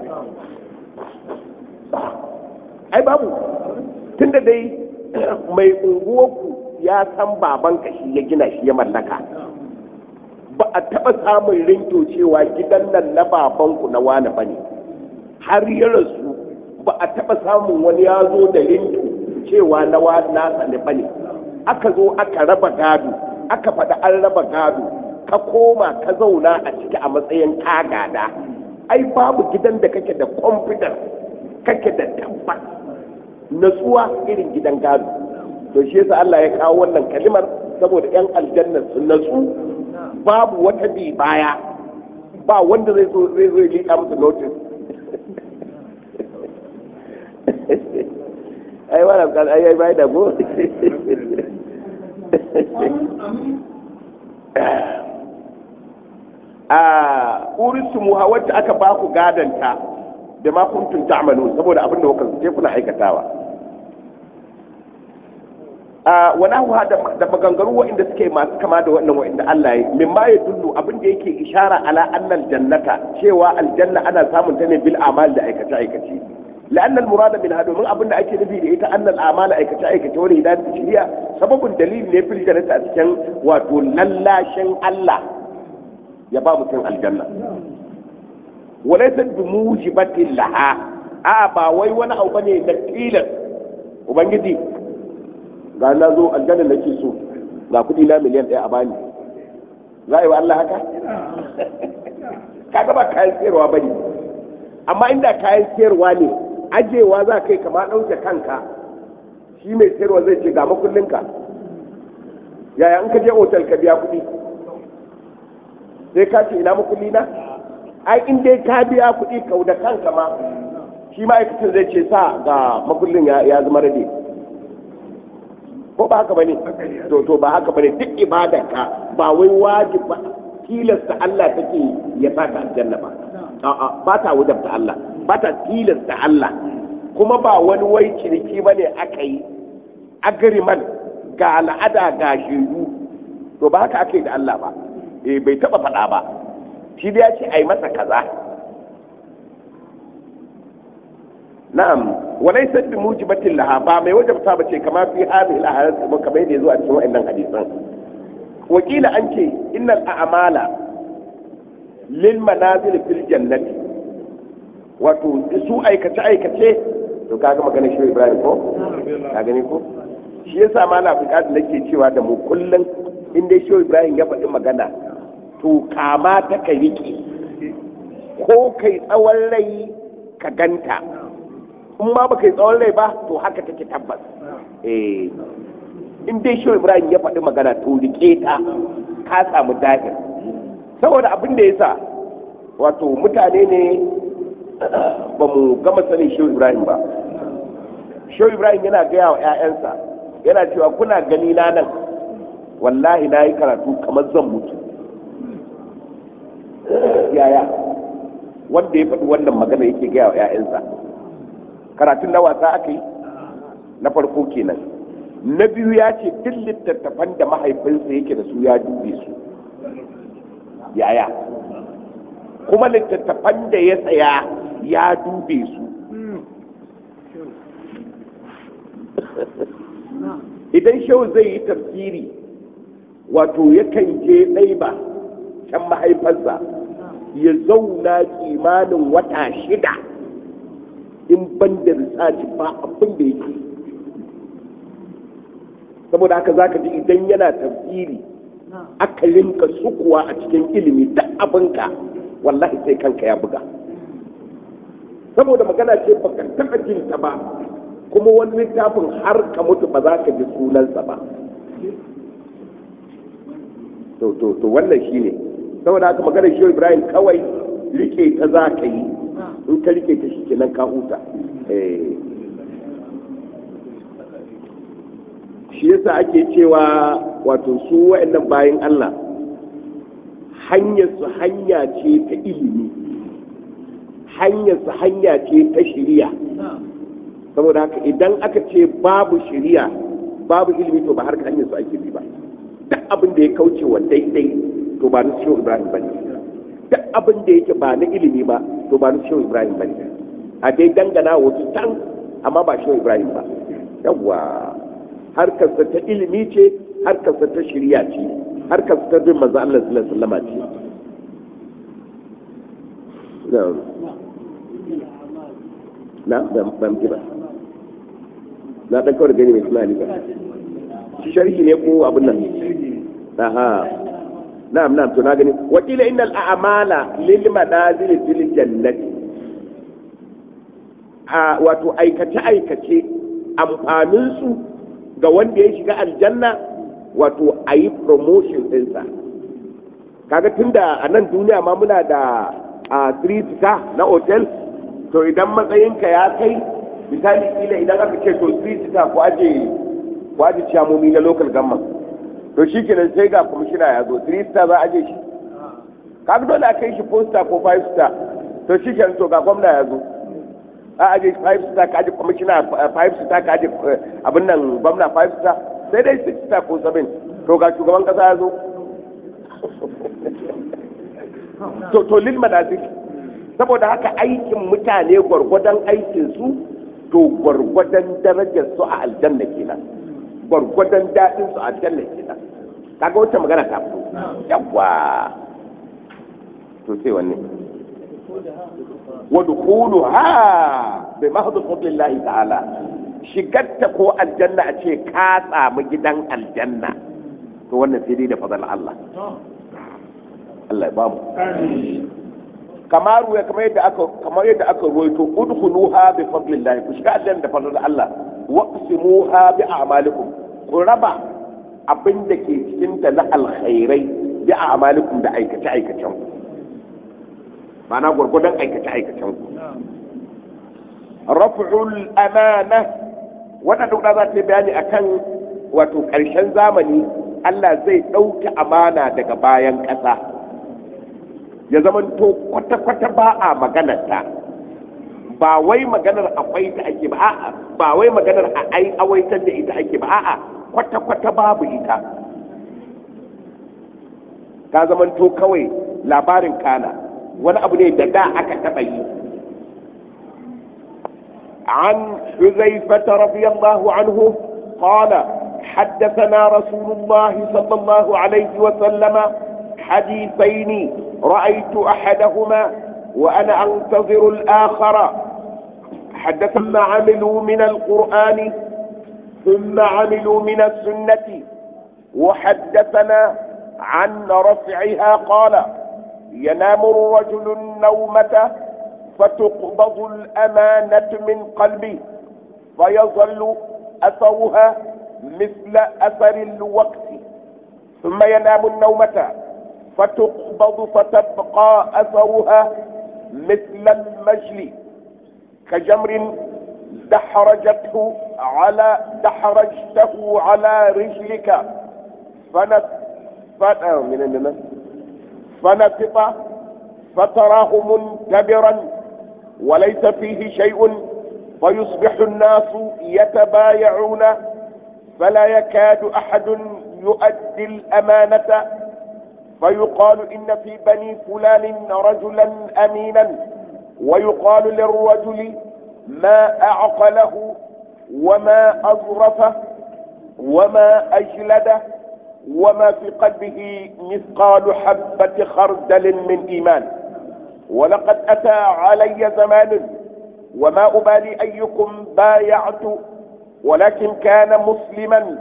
ai babu tunda dai mai unguwarku ya san baban shi ya gina shi ya mallaka ba a taɓa samun rinto cewa gidan nan na babanku na wani ba ne har ya rasu ba a taɓa samun wani ya zo da rinto cewa na wani nasa ne ba ne aka zo aka raba gado aka faɗi an raba gado ka koma ka zauna a ciki a matsayin kagada ai babu gidan da kake da confidence kake da tabbas natsuwa irin gidan gado to shi yasa Allah ya kawo wannan kalimar saboda yan aljanna su natsu babu wata bi baya ba wanda zai zo zai zo liƙa musu notice ai wannan kan ai ai bai da go a urisumu wacce aka ba ku gadanta da ma kuntum ta'malu saboda abin da kuka je kuna aikatawa a wani huwa da maganganu waɗanda suke masu kama da wannan waɗanda Allah ya min ma ya dullu abin da yake ishara ala annal jannata cewa aljanna ana samun ta ne bil amal da aikace aikace لأن المراد منها من أبن أكي نبي لإيتا أن الأعمال أي كتا أي كتا ولي هدان تشريع سبب دليل لفل الجنة أتكن وتللا شن الله يبا متن الجنة وليست بموجبة لها آبا وي وانا أو بني نكيلا وبنجدي ga na zo aljanna nake so ga kudi na miliyan ɗaya a bani za a yi wa Allah haka kaga ba kayan sayarwa bane amma inda kayan sayarwa ne ajewa za kai kama ɗauke kanka shi mai sayarwa zai ce ga makullinka yaya in ka je otal ka biya kuɗi sai ka ce ina makulli na ai in dai ka biya kuɗi kau da kanka ma shi ma'aikacin zai ce sa ga makullin ya zama rade ko ba haka bane to to ba haka bane duk ibadarka ba wai wajib ba tilasta Allah take ya saka aljanna ba a'a ba ta wajabta Allah ba ta tilasta Allah kuma ba wani wai ciniki bane aka yi agriman ga al'ada ga shaidu to ba haka ake da Allah ba eh bai taba faɗa ba shi da ya ce ai masa kaza na'am walai sabbi mujibatin laha ba mai wajabta ba ce kama fi hadhihi al-ahadith kuma kamar yadda yazo a cikin wa'annan hadisan wakila an ce innal a'mala lil manazil fil jannati wato su aikace aikace to kaga magana shi Ibrahim ko ka gani ko shi yasa ma na buƙatar nake cewa da mu kullum in dai shi Ibrahim ya faɗi magana to kama ta ka riƙe ko kai tsawon rai ka ganta in ma baka yi tsawon rai ba to haka take tabbas eh in dai shi Ibrahim ya faɗi magana to riƙe ta ka samu dahir saboda abin da yasa wato mutane ne ba mu gama sanin shi Ibrahim ba shi Ibrahim yana gaya wa 'ya'yansa yana cewa kuna gani na nan wallahi na yi karatu kamar zan mutu yaya wanda ya faɗi wannan magana yake gaya wa 'ya'yansa karatun na wasa aka yi na farko kenan na biyu ya ce duk littattafan da mahaifinsa yake da su ya dube su yaya kuma littattafan da ya tsaya ya dube su idan shau zai yi tafsiri wato yakan je ɗaiba can mahaifarsa ya zauna kimanin wata shida in ban da risaci ba abin da yake saboda haka zaka ji idan yana tafsiri aka linka sukuwa a cikin ilimi duk abinka wallahi sai kanka ya buga saboda magana ce baka taɓa jin ta ba kuma wani littafin har ka mutu ba za ka ji sunansa ba to to to wannan shine saboda haka magana shi Ibrahim kawai rike ta za ka yi in ka rike ta shi kenan ka huta shi yasa ake cewa wato su wa'annan bayan Allah hanyar su hanya ce ta ilimi hanyar su hanya ce ta shiriya saboda haka idan aka ce babu shiriya babu ilimi to ba har hanyar su ake bi ba duk abin da ya kauce wa daidai to ba na shehu ibrahim ba ne duk abin da yake ba na ilimi ba to ba na shehu ibrahim ba ne a dai dangana wasu can amma ba shehu ibrahim ba yawwa harkarsa ta ilimi ce harkarsa ta shirya ce harkarsa ta bin manzo Allah sallallahu alaihi wasallam ce na ban ban ba na dan kawai gani mai tunani ba sharhi ne ko abin nan aha na'am na'am to na gani wakila innal a'mala lil manazil fil jannati a wato aikace aikace amfanin su ga wanda ya shiga aljanna wato a yi promotion ɗinsa kaga tunda a nan duniya ma muna da a three star na hotel to idan matsayinka ya kai misali kila idan aka ce to three star ko aje ko aje ciyamomi na local government to shi kenan sai ga kwamishina ya zo three star za a aje shi kaga dole a kai shi four star ko five star to shi kenan to ga gwamna ya zo a aje five star ka aje kwamishina five star ka aje abin nan gwamna five star sai dai six star ko seven to ga shugaban kasa ya zo to to lil manazil saboda haka aikin mutane gwargwadon aikin su to gwargwadon darajar su a aljanna kenan gwargwadon daɗin su a aljanna kenan kaga wata magana ta fito yawa to sai wanne wadkhuluha bi mahdhi fadlillahi ta'ala shigarta ko aljanna a ce ka samu gidan aljanna to wannan sai dai da fadal Allah Allah ya bamu kamar ya kamar yadda aka kamar yadda aka ruwaito udkhuluha bi fadlillahi ku shiga aljanna da fadal Allah waqsimuha bi a'malikum ku raba abin da ke cikin ta na alkhairai bi a'malikum da aikace aikacen ku ma'ana gwargwadon aikace-aikacen ku raf'ul amana wannan duk da za ta yi bayani akan wato ƙarshen zamani Allah zai ɗauki amana daga bayan ƙasa ya zamanto kwata-kwata ba a maganarta ba wai maganar akwai ta ake ba a'a ba wai maganar a ai awaitar da ita ake ba a'a kwata-kwata babu ita ta zamanto kawai labarin kana wani abu ne da da aka taɓa yi عن حذيفة رضي الله عنه قال حدثنا رسول الله صلى الله عليه وسلم حديثين رأيت أحدهما وأنا أنتظر الآخر حدث ثم عملوا من القرآن ثم عملوا من السنة وحدثنا عن رفعها قال ينام الرجل النومة فتقبض الأمانة من قلبه فيظل أثرها مثل أثر الوقت ثم ينام النومة فتقبض فتبقى أثرها مثل المجل كجمر دحرجته على دحرجته على رجلك فنف من فنفط فتراه منتبرا وليس فيه شيء فيصبح الناس يتبايعون فلا يكاد أحد يؤدي الأمانة فيقال إن في بني فلان رجلا أمينا ويقال للرجل ما أعقله وما أظرفه وما أجلده وما في قلبه مثقال حبة خردل من إيمان ولقد أتى علي زمان وما أبالي أيكم بايعت ولكن كان مسلما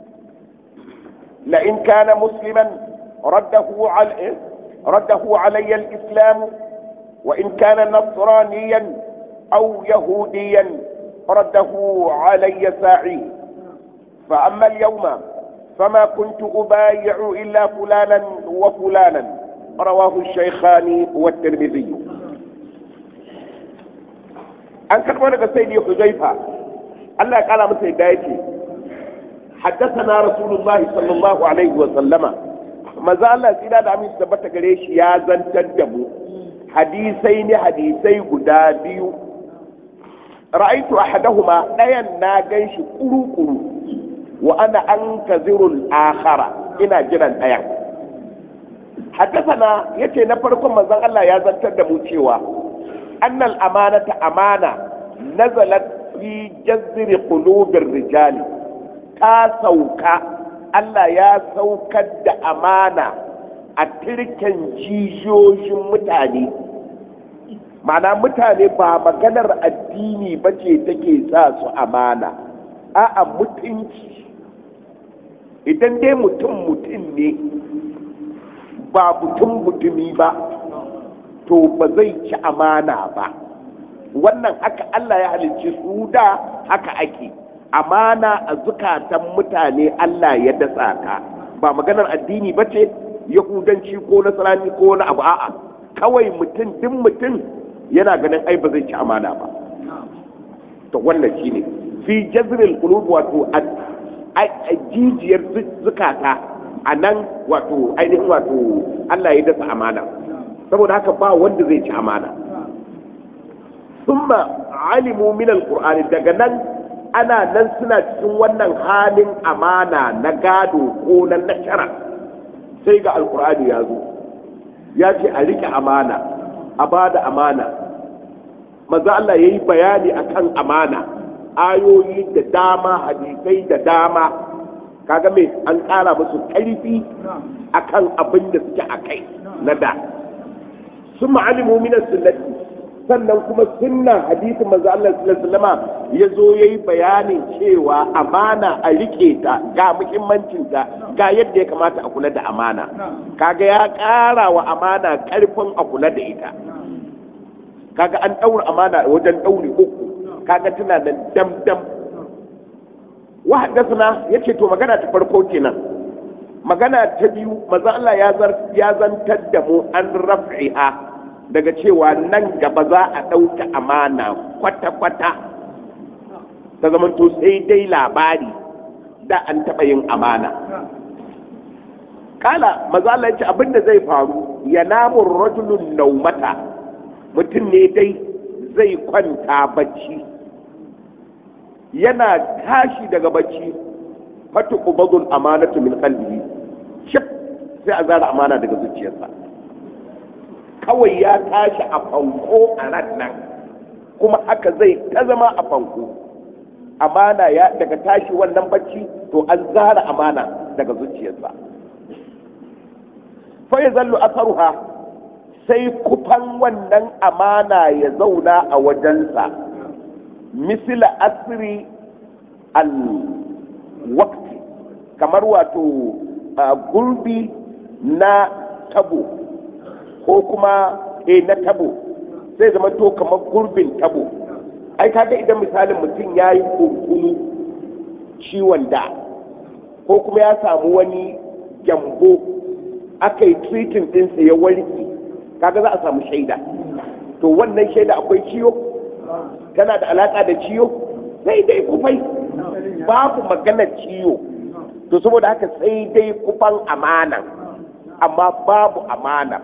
لئن كان مسلما رده علي رده علي الإسلام وإن كان نصرانيا أو يهوديا رده علي ساعي فأما اليوم فما كنت أبايع إلا فلانا وفلانا رواه الشيخان والترمذي an karɓo daga sai ne huzaifa Allah ya kala masa yadda yake حدثنا رسول الله صلى الله عليه وسلم maza Allah tsira da aminci tabbata gare shi ya zantar da mu hadisai ne hadisai guda biyu ra'aitu ahadahuma ɗayan na gan shi kuru-kuru wa ana an kazirul akhara ina jiran ɗayan haddasana yace na farkon manzon Allah ya zantar da mu cewa annal amanata amana nazalat fi jazri qulubir rijali ta sauka Allah ya saukar da amana a tirken jijiyoyin mutane mana mutane ba maganar addini ba ce take sa su amana a'a mutunci idan dai mutum mutum ne ba mutum mutumi ba to ba zai ci amana ba wannan haka Allah ya halicci su da haka ake amana a zukatan mutane Allah ya dasa ka ba maganar addini ba ce yahudanci ko nasarani ko wani abu a'a kawai mutum duk mutum yana ganin ai ba zai ci amana ba to wannan shine fi jazril qulub wato a jijiyar zukata a nan wato ainihin wato Allah ya dasa amana saboda haka ba wanda zai ci amana thumma alimu min alqur'ani daga nan ana nan suna cikin wannan halin amana na gado ko na nashara sai ga alqur'ani ya zo ya ce a rike amana a bada amana maza Allah ya yi bayani akan amana ayoyi da dama hadisai da dama kaga mai an ƙara musu ƙarfi akan abin da suke a kai na da sun ma'alimu minan sunnati sannan kuma sunnan hadisin manzo Allah sallallahu alaihi ya zo yayi bayanin cewa amana a rike ta ga muhimmancin ta ga yadda ya kamata a kula da amana kaga ya ƙara wa amana ƙarfin a kula da ita kaga an ɗaura amana wajen ɗauri uku kaga tana da dam dam wa haddathana yace to magana ta farko kenan magana ta biyu manzo Allah ya zar ya zantar da mu an raf'iha daga cewa nan gaba za a ɗauki amana kwata-kwata ta zamanto sai dai labari da an taɓa yin amana kala mazala ce abinda zai faru ya namun rajulun naumata mutum ne dai zai kwanta bacci yana tashi daga bacci fatu ubadul amanatu min qalbihi shif sai a zara amana daga zuciyarsa kawai ya tashi a fanko a ran nan kuma haka zai ta zama a fanko amana ya daga tashi wannan bacci to an zara amana daga zuciyarsa fa ya zallu asaruha sai kufan wannan amana ya zauna a wajensa misila asiri al wakti kamar wato gurbi na tabo ko kuma e na tabo sai zama to kamar gurbin tabo ai kaga idan misalin mutum ya yi kunkunu ciwon da ko kuma ya samu wani gyambo aka yi treating ɗinsa ya warke kaga za a samu shaida to wannan shaida akwai ciwo tana da alaƙa da ciwo sai dai kufai babu maganar ciwo to saboda haka sai dai kufan amana amma babu amana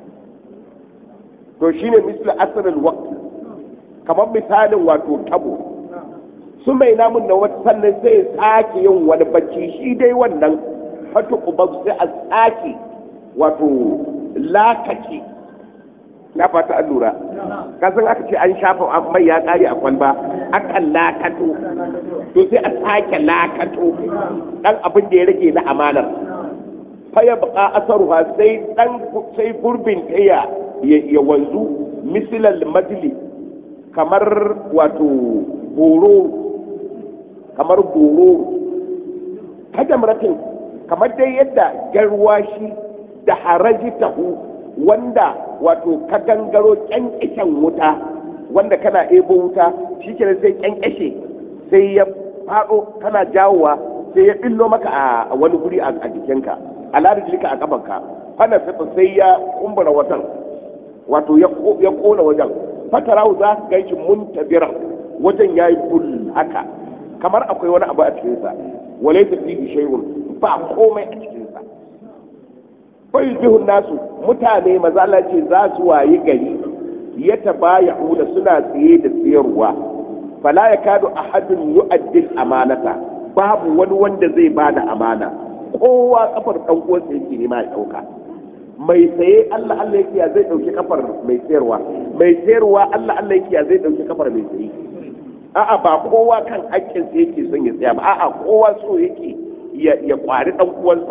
to shine misli asirin waqt kamar misalin wato tabo su mai namun na wata sannan sai ya sake yin wani bacci shi dai wannan fatu ubab sai a sake wato lakace na fata an lura kasan aka ce an shafa mai ya kare a kwalba akan lakato to sai a sake lakato dan abin da ya rage na amanar faya baka asaruha sai dan sai gurbin taya ya wanzu misilal majli kamar wato boro kamar boro kada muratin kamar dai yadda garwashi da haraji tahu wanda wato ka gangaro kyankishen wuta wanda kana ebo wuta shi kenan sai kyankishe sai ya faɗo kana jawowa sai ya billo maka a wani guri a jikinka a ladajilika a kafanka fana sai ya kumbura watan wato ya kona wajen fatarahu za ka ganshi muntabiran wajen ya yi bul haka kamar akwai wani abu a cikinsa wale ta fi shay'un ba komai a cikinsa bai bihun nasu mutane mazala ce za su wayi gari ya tabaya hula suna tsaye da tsayarwa fala ya kado ahadun yu'addil amanata babu wani wanda zai bada amana kowa kafar dan uwansa yake nema ya dauka mai saye Allah Allah yake ya zai dauki kafar mai sayarwa mai sayarwa Allah Allah yake ya zai dauki kafar mai saye a'a ba kowa kan hakkin sa yake son ya tsaya ba a'a kowa so yake ya ya kwari dan uwansa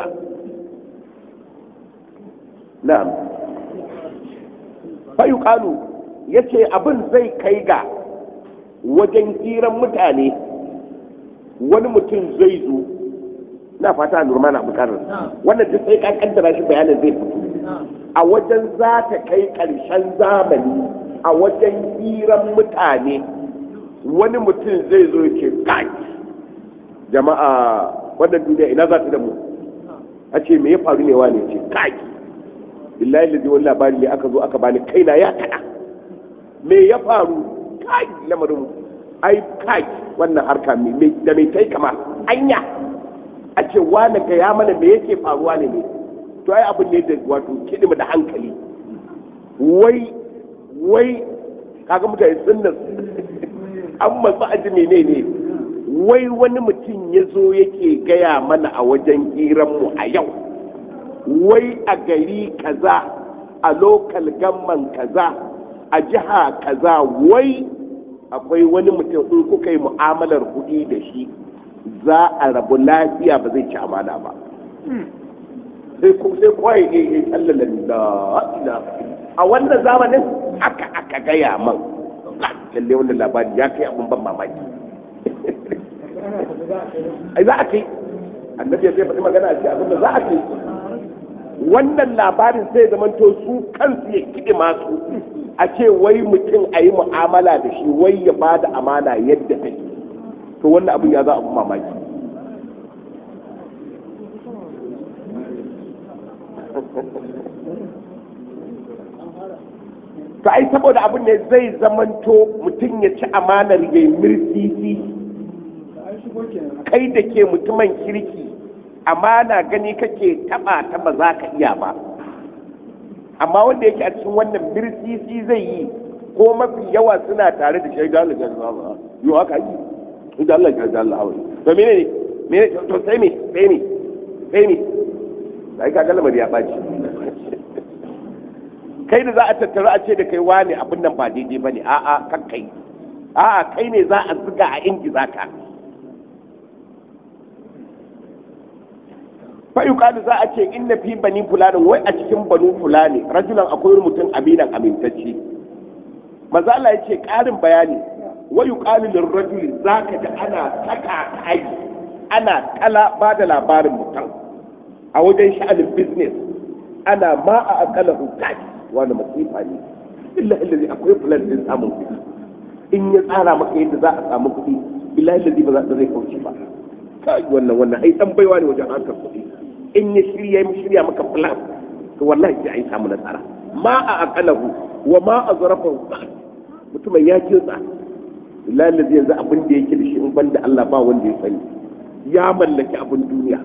na'am fa yuqalu yace abin zai kai ga wajen hiran mutane wani mutum zai zo na fata nurma na bukatar wannan duk sai ka kaddara shi bayanin zai fito a wajen za ta kai ƙarshen zamani a wajen hiran mutane wani mutum zai zo ya ce kai jama'a wannan duniya ina za ta da mu a ce me ya faru ne wane ce kai billahi lazi wani labari ne aka zo aka bani kaina ya kaɗa me ya faru kai lamarin ai kai wannan harka da mai kai kama anya a ce wane ga ya mana me yake faruwa ne ne to ai abin ne da wato kidima da hankali wai wai kaga mutane sunna an matsa aji ne ne wai wani mutum ya zo yake gaya mana a wajen hiranmu a yau wai a gari kaza a lokal gamman kaza a jiha kaza wai akwai wani mutum in kuka yi mu'amalar kuɗi da shi za a rabu lafiya ba zai ci amana ba sai kawai ne ya tsallala da a wannan zamanin haka aka gaya man lalle wannan labari ya kai abin ban mamaki ai za a kai annabi ya sai faɗi magana a ce abin da za a kai wannan labarin sai zamanto su kansu ya kiɗi masu a ce wai mutum a yi mu'amala da shi wai ya ba da amana yadda take to wannan abin ya za a mamaki to ai saboda abin ne zai zamanto mutum ya ci amanar ya yi mirsisi kai da ke mutumin kirki amana gani kake taba ta ba za ka iya ba amma wanda yake a cikin wannan mirsisi zai yi ko mafi yawa suna tare da shaidan Allah ya zama yau haka yi inda Allah ya zama Allah to mene ne mene to sai me sai me sai me sai ka galmar ya baci kai da za a tattara a ce da kai wani abin nan ba daidai bane a'a kan kai a'a kai ne za a zuga a ingiza ka fa yuqalu za a ce inna fi bani fulani wai a cikin banu fulani rajulan akwai wani mutum aminan amintacce maza Allah ya ce ƙarin bayani wa yuqalu lirrajuli zaka ga ana taka kai ana kala ba da labarin mutum a wajen sha'anin business ana ma a akala hukai wani masifa ne illa illazi akwai plan din samun kuɗi in ya tsara maka yadda za a samu kuɗi illa illazi ba za ta zai kauce ba kai wannan wannan ai dan baiwa ne wajen harkar kuɗi in ya shirya ya shirya maka plan to wallahi sai ai samu nasara ma a akalahu wa ma a zarafahu mutumin ya kinsa lalazi yanzu abin da yake da shi in banda Allah ba wanda ya sani ya mallaki abin duniya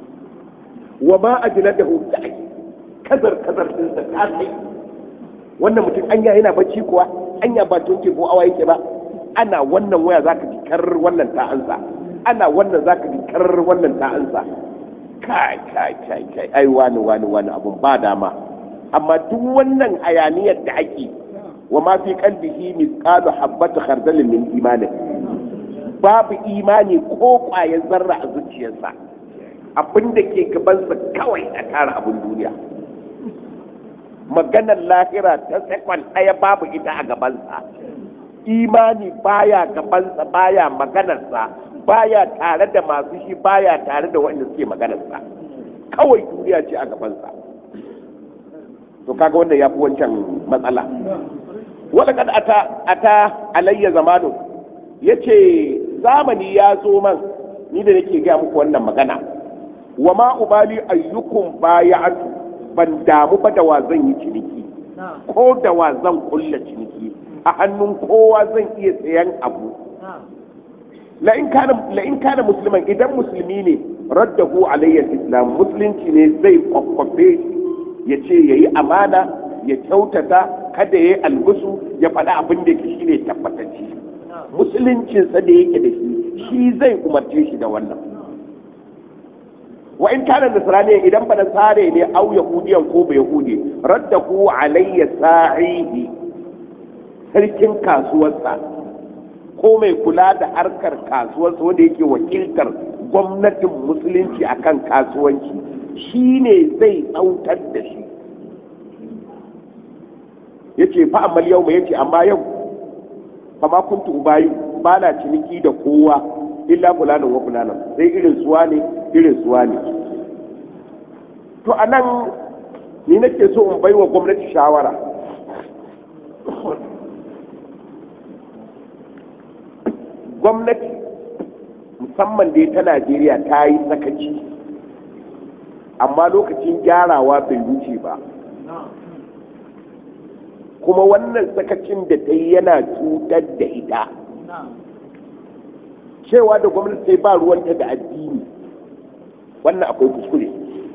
wa ma ajladahu da'i kazar kazar din sa ta kai wannan mutum anya yana bacci kuwa anya ba tunke ko awa yake ba ana wannan waya zaka ji kar wannan ta ansa ana wannan zaka ji kar wannan ta ansa kai kai kai kai ai wani wani wani abun ba dama amma duk wannan hayaniyar da ake wa ma fi qalbihi mithqalu habbat khardalin min imani babu imani ko kwayar zarra a zuciyarsa abin da ke gabansa kawai a tara abin duniya maganar lahira ta sekon ɗaya babu ita a gabansa imani baya gabansa baya maganarsa baya tare da masu shi baya tare da wanda suke maganarsa kawai duniya ce a gabansa to kaga wanda ya fi wancan matsala wadda kad ata ata alayya zamanu ya ce zamani ya zo man ni da nake gaya muku wannan magana wa ma ubali ayyukum bayatu ban damu ba da wa zan yi ciniki ko da wa zan kulla ciniki a hannun kowa zan iya sayan abu la in kana musulman idan musulmi ne raddahu alayya islam musulunci ne zai kwakwafe ya ce ya yi amana ya kyautata kada ya yi algusu ya faɗi abin da ke shi ne tabbatacci musuluncinsa da yake da shi shi zai umarce shi da wannan wa in kana nasrani idan ba nasare ne au yahudiyan ko ba yahudi raddahu alayya sa'ihi sarkin kasuwarsa ko mai kula da harkar kasuwarsa wanda yake wakiltar gwamnatin musulunci akan kasuwanci shi ne zai tsautar da shi ya ce fa amma yau mai yace amma yau fa ma kuntu ubayi ba na ciniki da kowa illa fulanin wa fulanin sai irin suwa ne irin suwa ne to a nan ni nake so in baiwa gwamnati shawara gwamnati musamman dai ta najeriya ta yi sakaci amma lokacin gyarawa bai wuce ba kuma wannan sakacin da ta yi yana cutar da ita cewa da gwamnati sai ba ruwanta da addini wannan akwai kuskure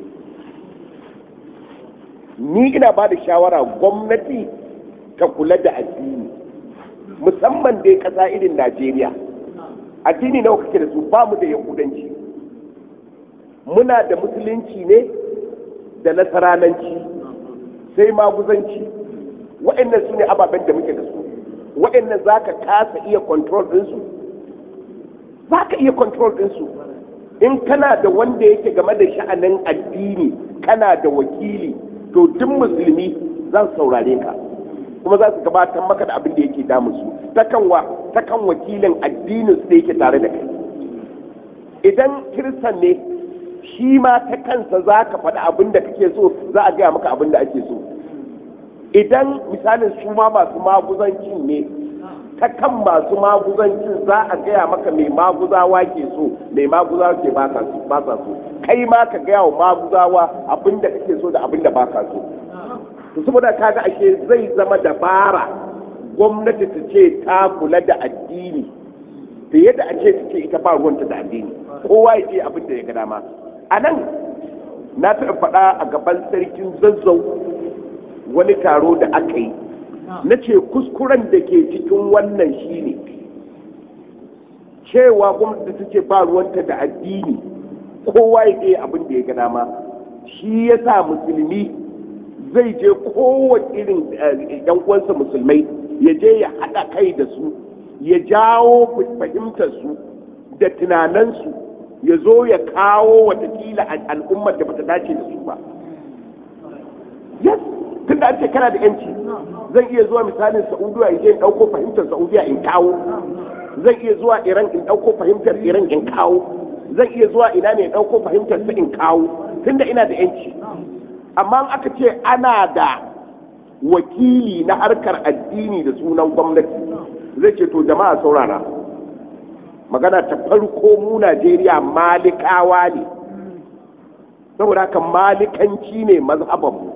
ni ina ba da shawara gwamnati ta kula da addini musamman dai ƙasa irin najeriya addini nawa kake da su ba mu da yahudanci muna da musulunci ne da nasarananci sai maguzanci waɗannan su ne ababen da muke da su waɗannan za ka kasa iya control ɗinsu za ka iya control ɗinsu in kana da wanda yake game da sha'anin addini kana da wakili to duk musulmi zan saurare ka kuma za su gabatar maka da abin da yake damu su ta kan wakilin addinin su da yake tare da kai idan kiristan ne shi ma ta kansa za ka faɗi abin da kake so za a gaya maka abin da ake so idan misalin su ma masu maguzancin ne ta kan masu maguzancin za a gaya maka mai maguzawa ke so mai maguzawa ke ba sa so kai ma ka gaya wa maguzawa abin da kake so da abin da ba ka so to saboda kaga ashe zai zama dabara gwamnati ta ce ta kula da addini fiye da a ce ta ce ita ba ruwanta da addini kowa ya ce abin da ya ga dama a nan na taɓa faɗa a gaban sarkin zazzau wani taro da aka yi na ce kuskuren da ke cikin wannan shine cewa gwamnati ta ce ba ruwanta da addini kowa ya ce abin da ya ga dama shi ya sa musulmi zai je kowace irin yan uwansa musulmai ya je ya haɗa kai da su ya jawo fahimtar su da tunanansu ya zo ya kawo watakila al'ummar da bata dace da su ba yes tun da an ce kana da yanci zan iya zuwa misalin saudiya in je in ɗauko fahimtar saudiya in kawo zan iya zuwa iran in ɗauko fahimtar iran in kawo zan iya zuwa ina ne in ɗauko fahimtar su in kawo tunda ina da yanci amma aka ce ana da wakili na harkar addini da sunan gwamnati zai ce to jama'a saurara magana ta farko mu najeriya malikawa ne saboda haka malikanci ne mazhabanmu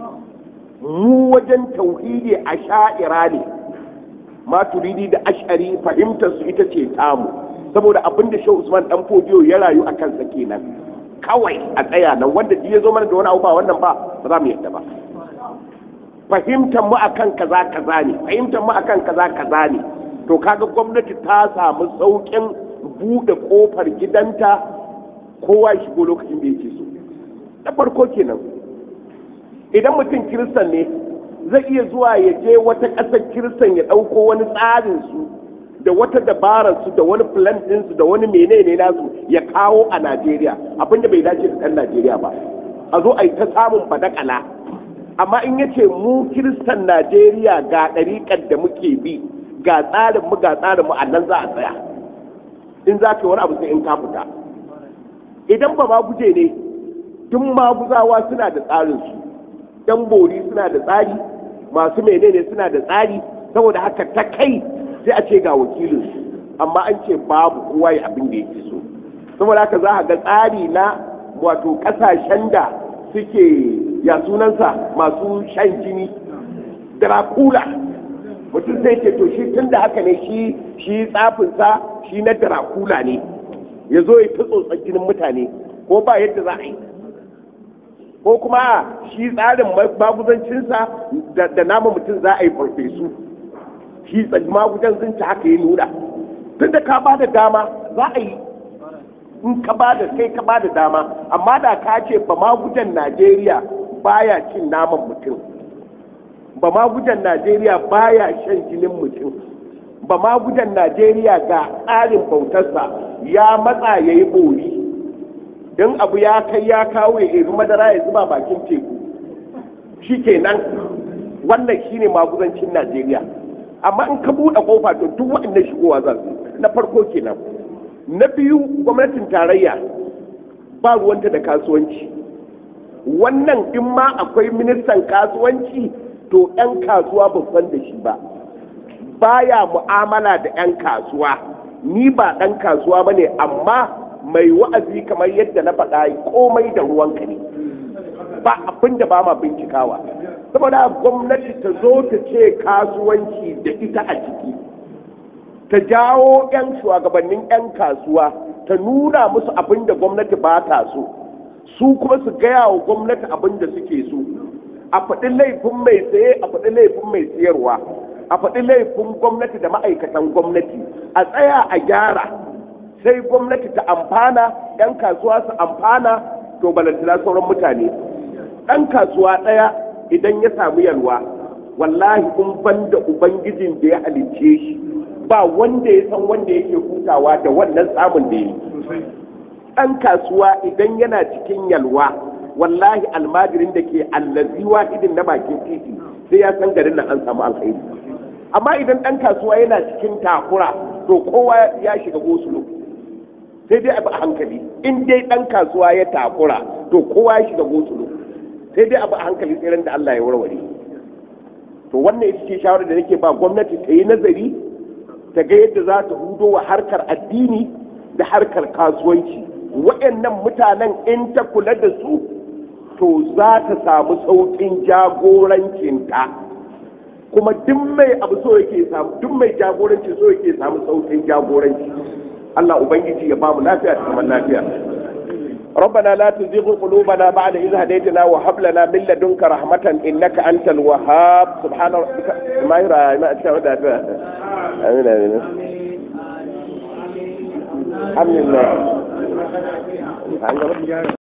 mu wajen tauhidi a sha'ira ne maturidi da ashari fahimtar su ita ce tamu saboda abin da shehu usman dan fodiyo ya rayu a kansa kenan kawai a tsaya nan wanda ya zo mana da wani abu ba wannan ba ba za mu yadda ba fahimtar mu akan kaza kaza ne fahimtar mu akan kaza kaza ne to kaga gwamnati ta samu saukin bude kofar gidanta kowa ya shigo lokacin da yake so na farko kenan idan mutum kiristan ne zai iya zuwa ya je wata ƙasar kiristan ya ɗauko wani tsarin su da wata dabarar su da wani plan ɗinsu da wani menene nasu ya kawo a najeriya abinda bai dace da ɗan najeriya ba a zo a yi ta samun badakala amma in yace mu kiristan najeriya ga ɗariƙar da muke bi ga tsarin mu ga tsarin mu a nan za a tsaya in za ka yi wani abu sai in ka fita idan ba ma guje ne duk maguzawa suna da tsarin su yan bori suna da tsari masu menene suna da tsari saboda haka ta kai sai a ce ga wakilin su amma an ce babu kowa ya abin da yake so saboda haka za a ga tsari na wato kasashen da suke ya sunansa masu shan jini dracula mutum zai ce to shi tun da haka ne shi shi tsafinsa shi na dracula ne ya zo ya ta tsotsar jinin mutane ko ba yadda za a yi ko kuma shi tsarin maguzancinsa da nama mutum za a yi farfesu shi maguzancinsa haka ya nuna tun da ka ba da dama za a yi in ka ba da kai ka ba da dama amma da ka ce ba magudan najeriya baya cin naman mutum ba magudan najeriya baya shan jinin mutum ba magudan najeriya ga tsarin bautarsa ya matsa ya yi bori don abu ya kai ya kawo ya iri madara ya zuba bakin teku shi kenan wannan shine magudancin najeriya amma in ka buɗe kofa to duk waɗannan shigowa za su na farko kenan na biyu gwamnatin tarayya ba ruwanta da kasuwanci wannan in ma akwai ministan kasuwanci to 'yan kasuwa ba san da shi ba baya mu'amala da 'yan kasuwa ni ba ɗan kasuwa ba ne amma mai wa'azi kamar yadda na faɗa komai da ruwanka ne ba abin da ba ma bincikawa saboda gwamnati ta zo ta ce kasuwanci da ita a ciki ta jawo 'yan shugabannin 'yan kasuwa ta nuna musu abin da gwamnati ba ta so su kuma su gaya wa gwamnati abin da suke so a faɗi laifin mai saye a faɗi laifin mai siyarwa a faɗi laifin gwamnati da ma'aikatan gwamnati a tsaya a gyara sai gwamnati ta amfana 'yan kasuwa su amfana to balantana sauran mutane ɗan kasuwa ɗaya idan ya samu yalwa wallahi in ban da ubangijin da ya halicce shi ba wanda ya san wanda yake hutawa da wannan samun da ya yi ɗan kasuwa idan yana cikin yalwa wallahi almajirin da ke allazi wahidin na bakin titi sai ya san garin nan an samu alkhairi amma idan ɗan kasuwa yana cikin takura to kowa ya shiga gosulo sai dai abu a hankali in dai ɗan kasuwa ya takura to kowa ya shiga gosulo sai dai abu a hankali tsirin da Allah ya warware to wannan ita ce shawarar da nake ba gwamnati ta yi nazari ta ga yadda za ta hudo wa harkar addini da harkar kasuwanci waɗannan mutanen in ta kula da su to za ta samu sauƙin jagorancinta kuma duk mai abu so yake samu duk mai jagoranci so yake samu sauƙin jagoranci Allah ubangiji ya ba mu lafiya da zaman lafiya ربنا لا تزغ قلوبنا بعد إذ هديتنا وهب لنا من لدنك رحمة إنك أنت الوهاب سبحان ربك ما يرى ما أشهد آمين آمين الحمد لله